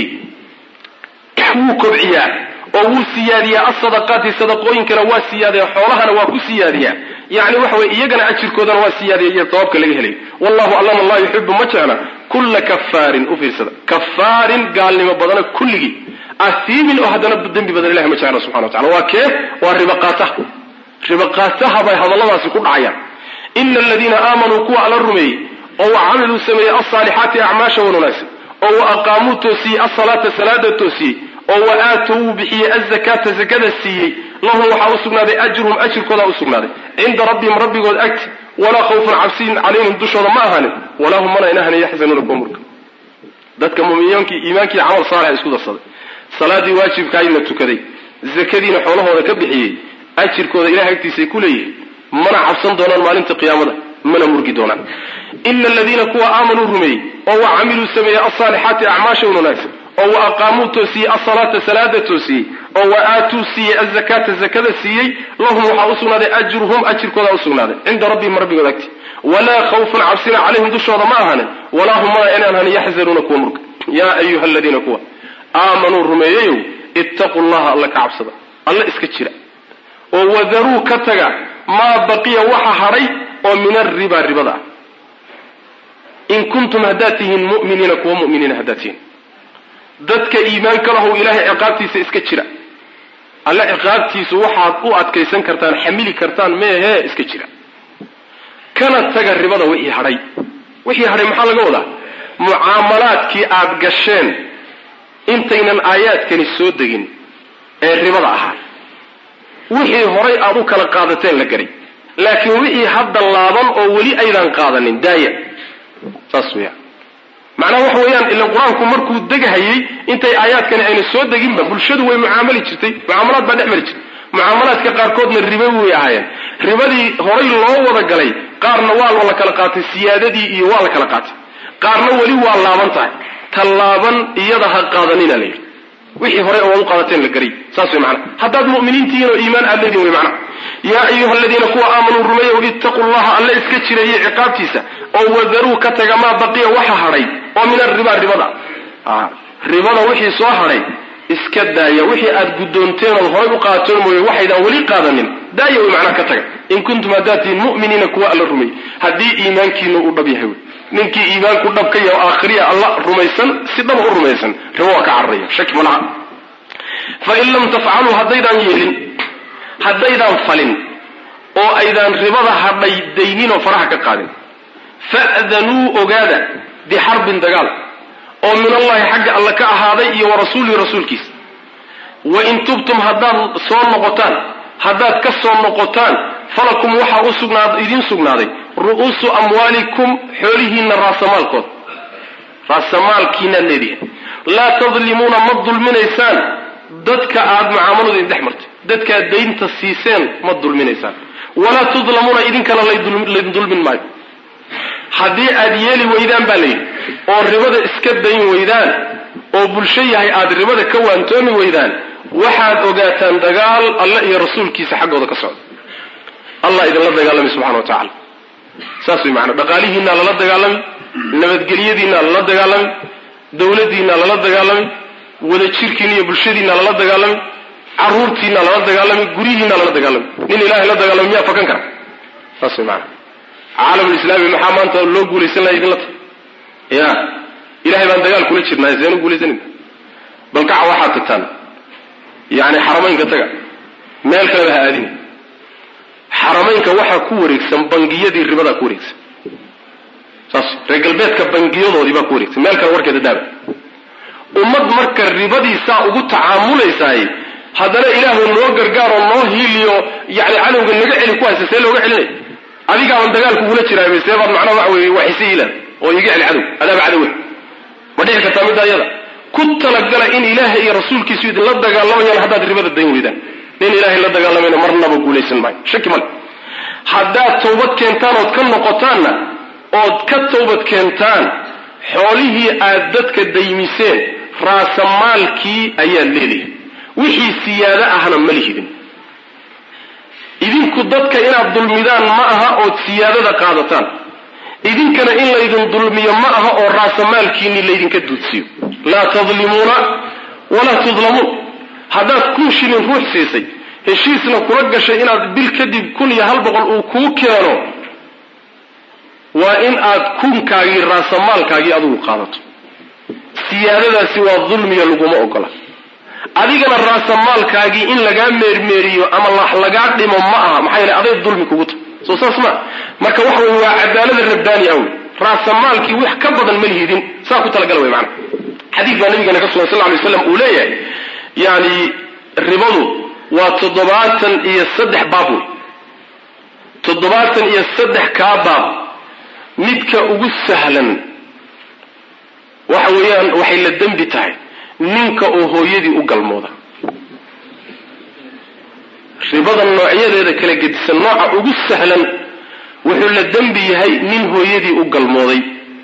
wuu kobciyaa oo wuu siyaadiyaa asadaqaati sadaqooyinkana waa siyaadaya xoolahana waa ku siyaadiyaa yani waxa weye iyagana ajirkoodana waa siyaadiya iyo sawaabka laga helay wallahu allana laa yuxibu ma jecla kulla kafaarin u fiirsada kafaarin gaalnimo badana kulligii asiimin oo haddana dembi badan ilahi ma jecla subxana wa tacala waa kee waa ribaqaataha ribaqaataha bay hadalladaasi ku dhacayaan ina aladiina aamanuu kuwa alla rumeeyey oo wa camiluu sameeyey alsaalixaati acmaasha wan wanaagsan oo wa aqaamuu toosiyey asalaata salaada toosiyey oo wa aatow wuu bixiyey azakaata zakada siiyey lahum waxaa u sugnaaday ajruhum ajirkoodaa u sugnaaday cinda rabbihim rabbigood agti walaa khawfun cabsiin calayhim dushooda ma ahaanin walaa hum mana inahani yaxzanuuna kuwa murka dadka muminiinkii iimaankii camal saalixa isku darsaday salaadii waajibkaay la tukaday zakadiina xoolahooda ka bixiyey ajirkooda ilahay agtiisay ku leeyihin mana cabsan doonaan maalinta qiyaamada mana murgi doonaan ina aladiina kuwa aamanuu rumeeyey oo wa camiluu sameeyey alsaalixaati acmaasha un wanaagsan oo wa aqaamuu toosiyey asalaata salaada toosiyey oo wa aatuu siiyey azakaata zakada siiyey lahum waxaa u sugnaaday ajruhum ajirkoodaa u sugnaaday cinda rabbihim rabbigood agti walaa khawfun cabsina calayhim dushooda ma ahaanin walaa hum mana inaan hanin yaxzanuuna kuwa murga yaa ayuha aladiina kuwa aamanuu rumeeyeyow ittaquu llaha alla ka cabsada alla iska jira oo wadaruu ka taga maa baqiya waxa hadhay oo min arriba ribada ah in kuntum haddaad tihiin mu'miniina kuwa mu'miniina haddaad tihiin dadka iimaanka lahow ilaahay ciqaabtiisa iska jira alle ciqaabtiisu waxaad u adkaysan kartaan xamili kartaan meehee iska jira kana taga ribada wixii hadhay wixii hadhay maxaa laga wadaa mucaamalaadkii aad gasheen intaynan aayaadkani soo degin ee ribada ahaa wixii horay aad u kala qaadateen la garay laakiin wixii hadda laaban oo weli aydan qaadanin daaya saas weeyaan macnaha waxa weeyaan ilan qur-aanku markuu degahayey intay aayaadkani ayna soo deginba bulshadu way mucaamali jirtay mucaamalaad baa dhex mari jirtay mucaamalaadka qaarkoodna ribo way ahaayeen ribadii horay loo wada galay qaarna waa la kala qaatay siyaadadii iyo waa la kala qaatay qaarna weli waa laaban tahay ta laaban iyada ha qaadanina la yidhi wixii horey oo ad u qaadateen la garay saas way macnaha haddaad mu'miniintihiin oo iimaan aad leedihin way macnaha yaa ayuha aladiina kuwa aamanuu rumeeyow ittaquu llaha alle iska jireeyey ciqaabtiisa oo wadaruu ka taga maa baqiya waxa hadhay oo min arriba ribada ribada wixii soo hadhay iska daaya wixii aad guddoonteen ood horay u qaatoon mooye waxaydaan weli qaadanin daaya way macnaha ka taga in kuntum haddaad tihiin mu'miniina kuwa alla rumeeyey haddii iimaankiina uu dhab yahay wey ninkii iimaanku dhab ka yahay oo aakhiriya alla rumaysan si dhaba u rumaysan ribo waa ka cararaya shaki ma laha fain lam tafcaluu haddaydaan yeelin haddaydaan falin oo aydaan ribada hadhay daynin oo faraha ka qaadin fa'danuu ogaada bixarbin dagaal oo min allahi xagga alle ka ahaaday iyo wa rasuulihi rasuulkiisa wa in tubtum haddaad soo noqotaan haddaad ka soo noqotaan falakum waxaa u sugnaad idiin sugnaaday ru'uusu amwaalikum xoolihiinna raasamaalkood raasamaalkiinaad leedihin laa tadlimuuna ma dulminaysaan dadka aad mucaamaladu idin dhex martay dadkaad daynta siiseen ma dulminaysaan walaa tudlamuuna idinkana laydin dulmin maayo haddii aad yeeli weydaan baa layidhi oo ribada iska dayn weydaan oo bulsho yahay aad ribada ka waantoomi weydaan waxaad ogaataan dagaal alle iyo rasuulkiisa xaggooda ka socda allah idinla dagaalamay subxana wa tacala saas way macanaa dhaqaalihiinaa lala dagaalamay nabadgelyadiinaa lala dagaalamay dawladdiinaa lala dagaalamay wadajirkiina iyo bulshadiinaa lala dagaalamay caruurtiinaa lala dagaalamay guryihiinaa lala dagaalamay nin ilahay la dagaalamay miyaa fakan kara saas way macanaa caalamulislaami maxaa maanta loo guulaysan laha idinla tahay ya ilahay baan dagaal kula jirnaa seenu guulaysanayna bal kaca waxaad tagtaan yani xaramaynka taga meel kaleba ha aadina xaramaynka waxaa ku wareegsan bangiyadii ribadaa ku wareegsan saas reer galbeedka bangiyadoodii baa ku wareegsan meel kale warkeeda daaba ummad marka ribadiisaa ugu tacaamulaysaay haddana ilaahu noo gargaaroo noo hiiliyo yani cadowga naga celi ku haysa see looga celinay adigaaban dagaal kugula jiraay see baad macnaha waxa weye waxise ilan oo iga celi cadow adaaba cadowe ma dhici kartaa midda iyada ku talagala in ilaahay iyo rasuulkiisu idinla dagaalamayaan haddaad ribada dayn weydaan nin ilaahay la dagaalamayna marnaba guulaysan maayo shaki male haddaad tawbad keentaan ood ka noqotaanna ood ka tawbad keentaan xoolihii aad dadka daymiseen raasamaalkii ayaad leedihin wixii siyaado ahna ma lihidin idinku dadka inaad dulmidaan ma aha ood siyaadada qaadataan idinkana in laydin dulmiyo ma aha oo raasamaalkiini laydinka duudsiyo laa tadlimuuna walaa tudlamuun haddaad kun shilin ruux siisay heshiisna kula gashay inaad bil kadib kun iyo hal boqol uu kuu keeno waa in aad kunkaagii raasamaalkaagii adigu qaadato siyaadadaasi waa dulmiya laguma ogola adigana raasamaalkaagii in lagaa meermeeriyo ama lagaa dhimo ma aha maxaa yeele aday dulmi kugu tahay soo saas ma marka waxa wey waa cadaalada rabbaani ah wey raasamaalkii wax ka badan ma lihidin saa ku talagala wey maana xadiid baa nabigeena ka sugan sal ly slam uu leeyahay yani ribadu waa toddobaatan iyo saddex baab wey toddobaatan iyo saddex kaa baab midka ugu sahlan waxa weeyaan waxay la dembi tahay ninka oo hooyadii u galmooda ribada noocyadeeda kala gedisan nooca ugu sahlan wuxuu la dembi yahay nin hooyadii u galmooday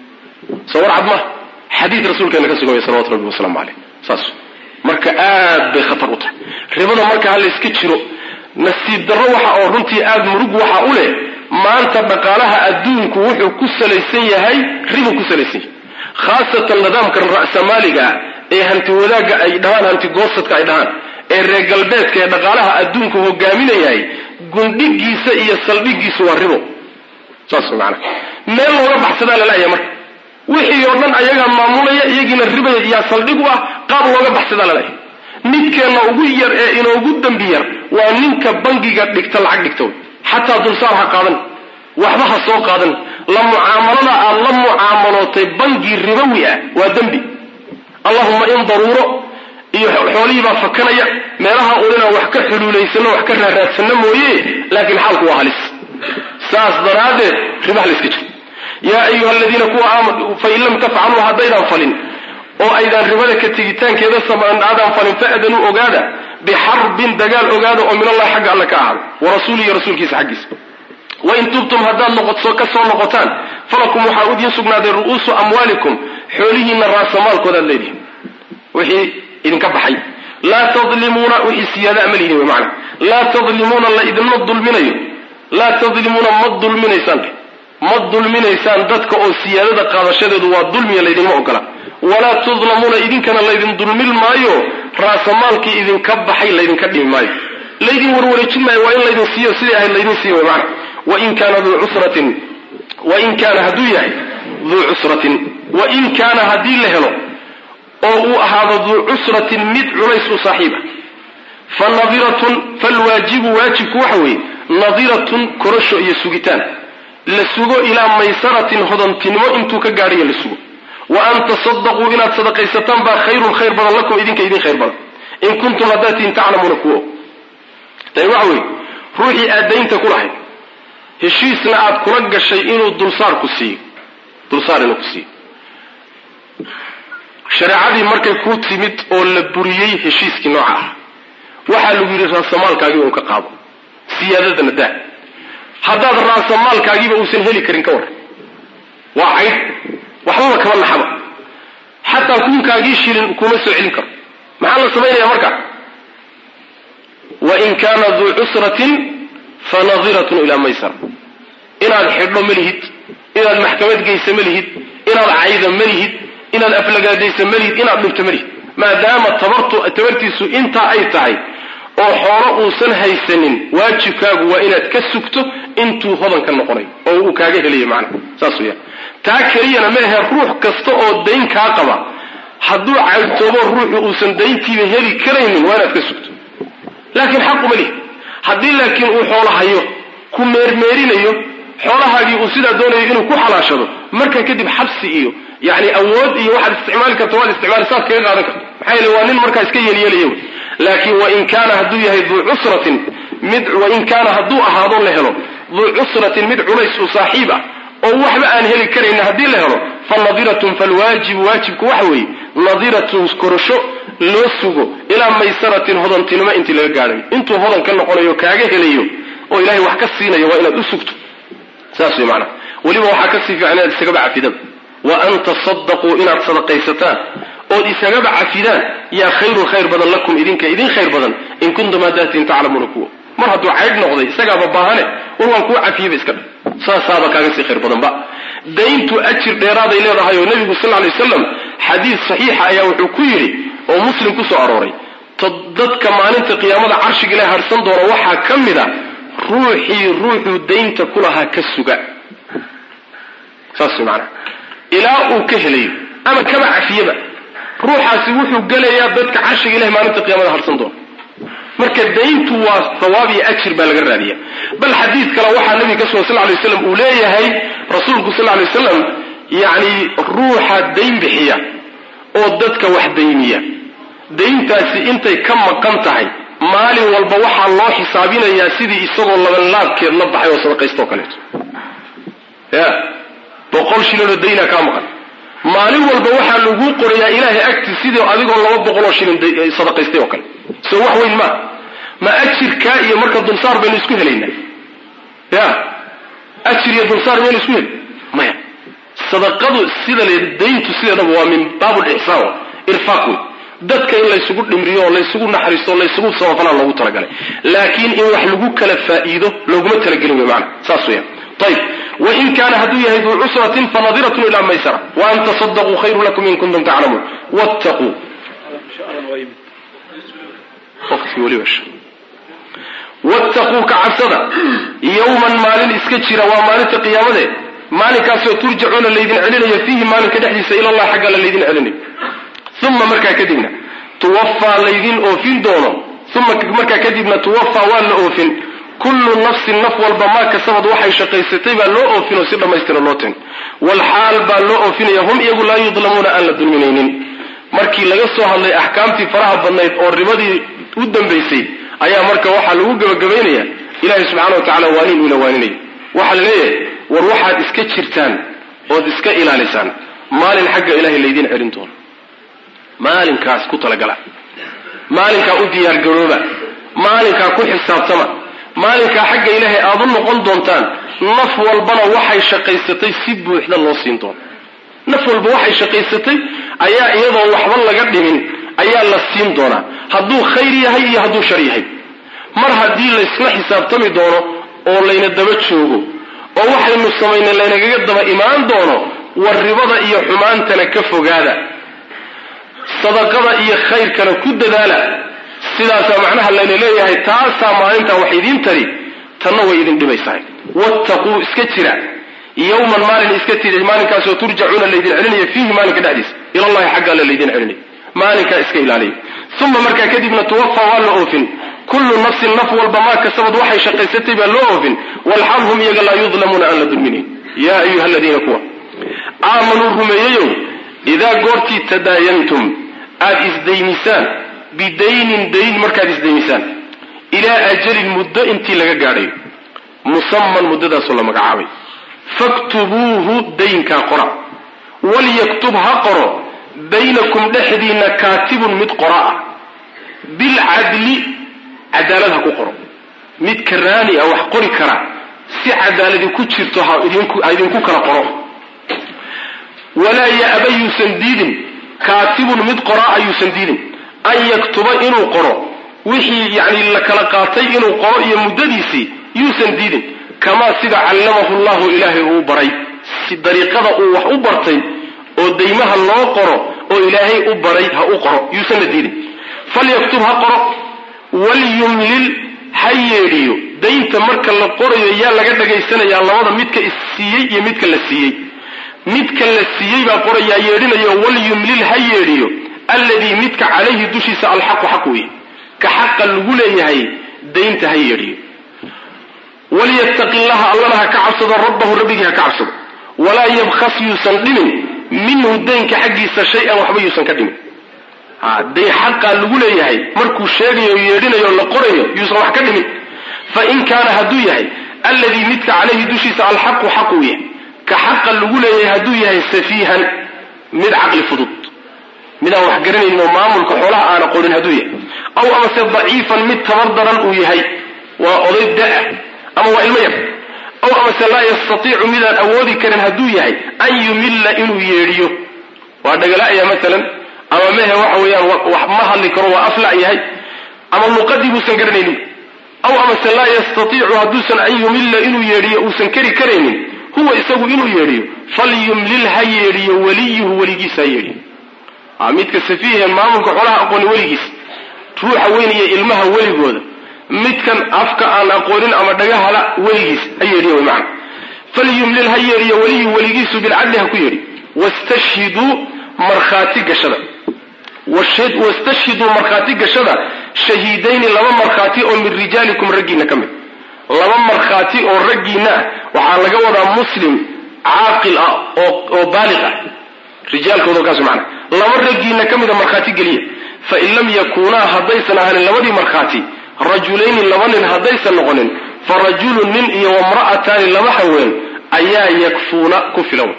soo war cad ma xadiid rasuulkeena ka suganya salawatu rabbi wasalaamu caleyh saas marka aad bay khatar u tahay ribada marka ha layska jiro nasiib darro waxa oo runtii aada murug waxa u leh maanta dhaqaalaha adduunku wuxuu ku salaysan yahay ribu ku salaysan yahay khaasatan nidaamkan ra'samaaliga ah ee hanti wadaagga ay dhahaan hanti goosadka ay dhahaan ee reer galbeedka ee dhaqaalaha adduunku hogaaminayahay gundhigiisa iyo saldhigiisu waa ribo saas maana meel looga baxsadaa lalaaya marka wixii oo dhan ayagaa maamulaya iyagiina riba yaa saldhig u ah qaab looga baxsadaa lalaaya midkeenna ugu yar ee inoogu dembi yar waa ninka bangiga dhigta lacag dhigta wey xataa dulsaar ha qaadan waxba ha soo qaadan la mucaamalada aad la mucaamalootay bangi ribowi ah waa dembi allahuma in daruuro iyo xoolihii baa fakanaya meelaha un inaan wax ka xuluulaysano wax ka raaraadsano mooye laakiin xaalku waa halis saas daraaddeed ribaha la iska jiro yaa ayuha aladiina kuwa aamanu fain lam tafcaluu haddaydan falin oo aydaan ribada ka tegitaankeeda aadan falin fa'danuu ogaada bixarbin dagaal ogaada oo min allahi xagga alle ka ahaada wa rasuulihi rasuulkiisa xaggiisa wain tubtum haddaad noqoto ka soo noqotaan falakum waxaa udiin sugnaaday ru'uusu amwaalikum xoolihiinna raasamaalkoodaad leedihin wixii idinka baxay laa tadlimuuna wixii siyaada ama lihin wy maana laa tadlimuuna la idinma dulminayo laa tadlimuuna ma dulminaysaan ma dulminaysaan dadka oo siyaadada qaadashadeedu waa dulmiya laydinma ogola walaa tudlamuuna idinkana laydin dulmin maayo raasamaalkii idinka baxay laydinka dhimi maayo laydin warwareejin maayo waa in laydin siiyo sidai ahayd laydin siiyo wy maana wain kaana duu cusratin wain kaana hadduu yahay duu cusratin wain kaana haddii la helo oo uu ahaado duu cusratin mid culays u saaxiiba fa nadiratun falwaajibu waajibku waxa weeye nadiratun korasho iyo sugitaan la sugo ilaa maysaratin hodantinimo intuu ka gaadhayo la sugo wa an tasadaquu inaad sadaqaysataan baa khayrun khayr badan lakum idinka idin khayr badan in kuntum haddaatiin taclamuuna kuwo tani waxa weeye ruuxii aad daynta ku lahayd heshiisna aad kula gashay inuu dulsaar ku siiyo dulsaar inuu ku siiyo shareecadii markay kuu timid oo la buriyey heshiiskii nooca ah waxaa lagu yidhi raasamaalkaagii un ka qaado siyaadadana daa haddaad raasamaalkaagiiba uusan heli karin ka war waa cayd waxbaba kama naxaba xataa kunkaagii shilin kuma soo celin karo maxaa la samaynaya marka wain kaana duu cusratin fanadiratun ilaa maysara inaad xidho ma lihid inaad maxkamad geysa ma lihid inaad cayda ma lihid inaad aflagaadaysa ma lihid inaad dhibto ma lihid maadaama tabartu tabartiisu intaa ay tahay oo xoolo uusan haysanin waajibkaagu waa inaad ka sugto intuu hodan ka noqonay oo uu kaaga helaya macnaha saas weyaan taa keliyana ma ahe ruux kasta oo dayn kaa qaba hadduu caydtoobo ruuxu uusan dayntiiba heli karaynin waa inaad ka sugto laakiin xaquma lihi haddii laakiin uu xoolo hayo ku meermeerinayo xoolahaagii uu sidaa doonayo inuu ku xalaashado markaa kadib xabsi iyo yani awood iyo waxaad isticmaali karto waad isticmaali saas kaga qaadan karto maxaa yeele waa nin markaa iska yeelyeelaya wey laakiin wain kaana hadduu yahay duu cusratin mid wain kaana hadduu ahaado la helo duu cusratin mid culays u saaxiib ah oo waxba aan heli karayna haddii la helo fa nadiratun falwaajibu waajibku waxa weeye nadiratun korosho loo sugo ilaa maysaratin hodantinimo intii laga gaadhayo intuu hodan ka noqonayo kaaga helayo oo ilahay wax ka siinayo waa inaad u sugto saas wey maanaa weliba waxaa kasii fiican inaad isagaba cafidaba wa an tasadaquu inaad sadaqaysataan ood isagaba cafidaan yaa khayrun khayr badan lakum idinka idin khayr badan in kuntum haddaatiin taclamuuna kuwa mar hadduu caydh noqday isagaaba baahane war waan kuu cafiyaba iska dha saasaaba kaaga sii khayr badanba dayntu ajir dheeraaday leedahay oo nebigu sal ly waslam xadiis saxiixa ayaa wuxuu ku yidhi oo muslim ku soo arooray dadka maalinta qiyaamada carshiga ilahi harsan doona waxaa ka mid a ruuxii ruuxuu daynta ku lahaa ka suga saas maanaa ilaa uu ka helayo ama kaba cafiyaba ruuxaasi wuxuu gelayaa dadka carshiga ilahi maalinta qiyaamada harsan doona marka dayntu waa sawaab iyo ajir baa laga raadiya bal xadiid kale waxaa nabiga ka sugan sal lay waslam uu leeyahay rasuulku sal lay waslam yacni ruuxa dayn bixiya oo dadka wax dayniya dayntaasi intay ka maqan tahay maalin walba waxaa loo xisaabinayaa sidii isagoo labanlaabkeed la baxay oo sadaqaysto o kaleeto ya boqol shilinoo daynaa kaa maqan maalin walba waxaa lagu qorayaa ilaahay agti sidii adigoo laba boqoloo shilin sadaqaystay oo kale soo wax weyn maa ma ajirkaa iyo marka dulsaar baynu isku helaynaa ya ajir iyo dulsaar maynu isku heli maya sadaqadu sida le dayntu sideedaba waa min baabulixsaan irfaaq wey dadka in laysugu dhimriyo oo laysugu naxariisto o laysugu samafalaa loogu talagalay laakiin in wax lagu kala faa'iido looguma talagelin wey maana saas weeyaan ayb wain kaana hadduu yahay duu cusratin fanadiratun ilaa maysara waan tasadaquu khayru lakum in kuntum taclamuun wattaquu wattaquu ka cabsada yowman maalin iska jira waa maalinta qiyaamade maalinkaasoo turjacuuna laydin celinayo fiihi maalinka dhexdiisa ilallah xagga la laydin celinayo uma markaa kadibna tuwafaa laydin oofin doono uma markaa kadibna tuwafaa waa la oofin kullu nafsin naf walba maa kasabad waxay shaqaysatay baa loo oofin oo si dhammaystira loo tin walxaal baa loo oofinaya hum iyagu laa yudlamuuna aan la dulminaynin markii laga soo hadlay axkaamtii faraha badnayd oo ribadii u dambaysay ayaa marka waxaa lagu gebagabaynaya ilaahay subxana wa tacala waanin uuna waaninaya waxaa la leeyahay war waxaad iska jirtaan ood iska ilaalisaan maalin xagga ilahay laydiin celin doono maalinkaas ku talagala maalinkaa u diyaargarooba maalinkaa ku xisaabtama maalinkaa xagga ilaahay aada u noqon doontaan naf walbana waxay shaqaysatay si buuxda loo siin doono naf walba waxay shaqaysatay ayaa iyadoo waxba laga dhimin ayaa la siin doonaa hadduu khayr yahay iyo hadduu shar yahay mar haddii laysla xisaabtami doono oo layna daba joogo oo waxaynu samaynay laynagaga daba imaan doono war ribada iyo xumaantana ka fogaada sadaqada iyo khayrkana ku dadaala sidaasaa macnaha layna leeyahay taasaa maalintaa wax idiin tari tanna way idin dhibaysahay wattaquu iska jira yowman maalin iska tiri maalinkaasoo turjacuuna laydin celinayo fiihi maalinka dhexdiisa ilallahi xagga alle laydin celinayo maalinkaa iska ilaaliya uma markaa kadibna tuwafa waa la oofin kullu nafsin naf walba maa kasabad waxay shaqaysatay baa loo oofin walxal hum iyaga laa yudlamuuna aan la dulminayn yaa ayuha aladiina kuwa aamanuu rumeeyeyow idaa goortii tadaayantum aada isdaynisaan bidaynin dayn markaad isdaynisaan ilaa ajalin muddo intii laga gaadhayo musaman muddadaasoo la magacaabay faktubuuhu daynkaa qora walyaktub ha qoro baynakum dhexdiinna kaatibun mid qora ah bilcadli cadaalad ha ku qoro mid karaani ah wax qori kara si cadaaladi ku jirto ha idinku kala qoro walaa ya'ba yuusan diidin kaatibun mid qoraa ayuusan diidin an yaktuba inuu qoro wixii yani la kala qaatay inuu qoro iyo muddadiisii yuusan diidin kamaa sida callamahu llahu ilaahay uu baray si dariiqada uu wax u bartay oo daymaha loo qoro oo ilaahay u baray ha u qoro yuusanna diidin falyaktub ha qoro walyumlil ha yeedhiyo daynta marka la qorayo yaa laga dhagaysanayaa labada midka issiiyey iyo midka la siiyey midka la siiyey baa qorayaa yeedhinayo walyumlil ha yeedhiyo alladii midka calayhi dushiisa alxaqu xaq weye ka xaqa lagu leeyahay daynta ha yeedhiyo walyattaqi llaha allana ha ka cabsado rabbahu rabbigii ha ka cabsado walaa yabkhas yuusan dhimin minhu daynka xaggiisa shay-an waxba yuusan ka dhimin dayn xaqaa lagu leeyahay markuu sheegayo yeedhinayo la qorayo yuusan wax ka dhimin fain kaana hadduu yahay alladii midka calayhi dushiisa alxaqu xaqu yahay ka xaqa lagu leeyahay hadduu yahay safiihan mid caqli fudud midaan wax garanaynin oo maamulka xoolaha aana qorin hadduu yahay aw amase daciifan mid tabar daran uu yahay waa oday da-a ama waa ilmo yar aw amase laa yastatiicu midaan awoodi karin hadduu yahay an yumilla inuu yeedhiyo waa dhagala'aya maalan ama mehe waxa weeyaan wax ma hadli karo waa aflac yahay ama luqadii buusan garanaynin aw amase laa yastatiicu hadduusan an yumilla inuu yeedhiyo uusan keri karaynin huwa isagu inuu yeedhiyo falyumlil ha yeedhiyo waliyuhu weligiisa ha yeedhiyo midka safiihe maamulka xoolaha aqooni weligiis ruuxa weyn iyo ilmaha weligooda midkan afka aan aqoonin ama dhagahala weligiis ha yeedhiyo wy macana falyumlil ha yeedhiyo waliyuhu weligiisu bilcadli ha ku yeedhi wastashhiduu markhaati gashada wastashhiduu markhaati gashada shahiidayni laba markhaati oo min rijaalikum raggiina ka mid laba markhaati oo raggiina ah waxaa laga wadaa muslim caaqil ah oo baaliq ah rijaalkooda kaas macana laba raggiina ka mida markhaati geliya fain lam yakuunaa haddaysan ahanin labadii markhaati rajulayni laba nin haddaysan noqonin fa rajulun nin iyo wamra'ataani laba haween ayaa yakfuuna ku filan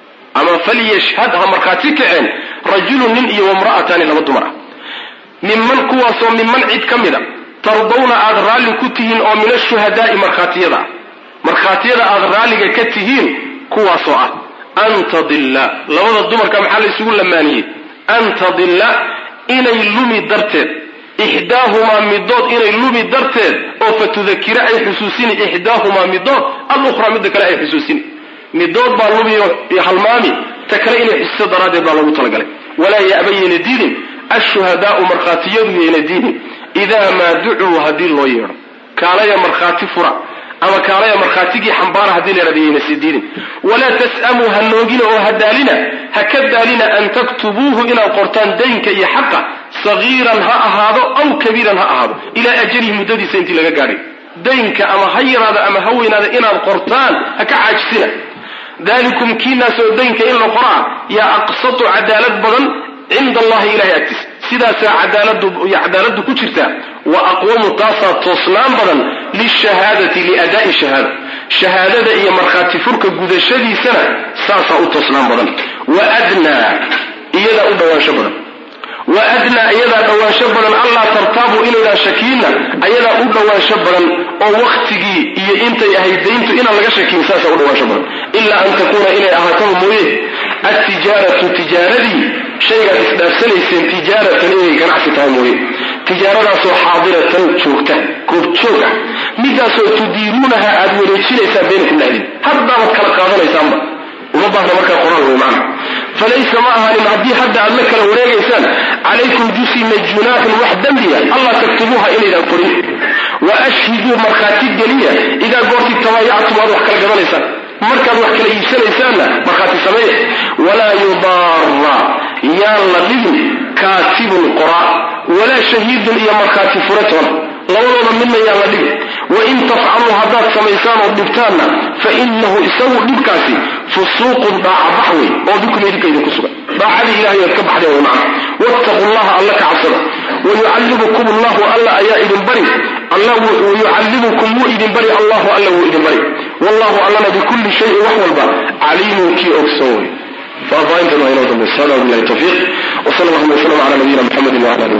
ama falyashhad ha markhaati kaceen rajulun nin iyo wamra'ataani laba dumar ah minman kuwaasoo minman cid ka mida tardawna aada raalli ku tihiin oo min ashuhadaa'i markhaatiyada ah markhaatiyada aada raalliga ka tihiin kuwaasoo ah an tadilla labada dumarka maxaa la isugu lamaaniyey an tadilla inay lumi darteed ixdaahumaa midood inay lumi darteed oo fa tudakira ay xusuusini ixdaahumaa midood alukhraa midda kale ay xusuusini midood baa lumiyo halmaami ta kale inay xusiso daraaddeed baa loogu talagalay walaa ya'bayayna diidin ashuhadaau markhaatiyadu yayna diidin idaa maa ducuu haddii loo yeedho kaalaya markhaati fura ama kaalaya markhaatigii xambaara haddii la yhahdo yayna sii diidin walaa tas'amuu ha noogina oo ha daalina ha ka daalina an taktubuuhu inaad qortaan daynka iyo xaqa sagiiran ha ahaado aw kabiiran ha ahaado ilaa ajalihi muddadiisa intii laga gaadhay daynka ama ha yaraada ama ha weynaada inaad qortaan ha ka caajisina dalikum kiinaas oo daynka in la qoraa yaa aqsatu cadaalad badan cinda allahi ilahay agtiisa sidaasaa cadaaladu ku jirtaa wa aqwamu taasaa toosnaan badan lishahaadati liadaai shahaada shahaadada iyo markhaati furka gudashadiisana saasaa u toosnaan badan wadnaa iyadaa u dhawaansho badan wa adnaa iyadaa dhawaansho badan allaa tartaabuu inaydaan shakiinna ayadaa u dhawaansho badan oo waktigii iyo intay ahayd dayntu inaan laga shakiin saasaa u dhawaansho badan ilaa an takuuna inay ahaataba mooye altijaaratu tijaaradii shaygaad isdhaafsanayseen tijaaratan inay ganacsi tahay mooye tijaaradaasoo xaadiratan joogta goobjoog ah midaasoo tudiiruunaha aad wareejinaysaan baynakum dhexdiin haddaabaad kala qaadanaysaanba uma baahna markaa qoraal wey macna falaysa ma ahaanin haddii hadda aad la kala wareegaysaan calaykum dusina junaaxun wax dembiya allah taktubuuha inaydaan qorin wa ashhiduu markhaati geliya idaa goortii tabaayactum aad wax kala gadanaysaan markaad wax kala iibsanaysaanna markhaati sameeya walaa yudaara yaan la dhibin kaatibun qoraa walaa shahiidun iyo markhaati furatoona labadooda midna yaan la dhibin wain tafcaluu haddaad samaysaan oo dhibtaanna fa inahu isagu dhibkaasi fusuuqun dhaacabax wey oo bikum idinka idinku sugan daacadii ilahay oad ka baxdeen way macna wattaqu llaha alla ka cabsada wayucallimukum allahu alla ayaa idin bari wayucallimukum wuu idin bari allahu alla wuu idin bari wallahu allana bikulli shayin wax walba caliimun kii ogsoon wey faahfaahintan waa inoo dambaysa hada bilahi tawfiiq wsal allahuma wslam ala nabiyina mxamedi wala ali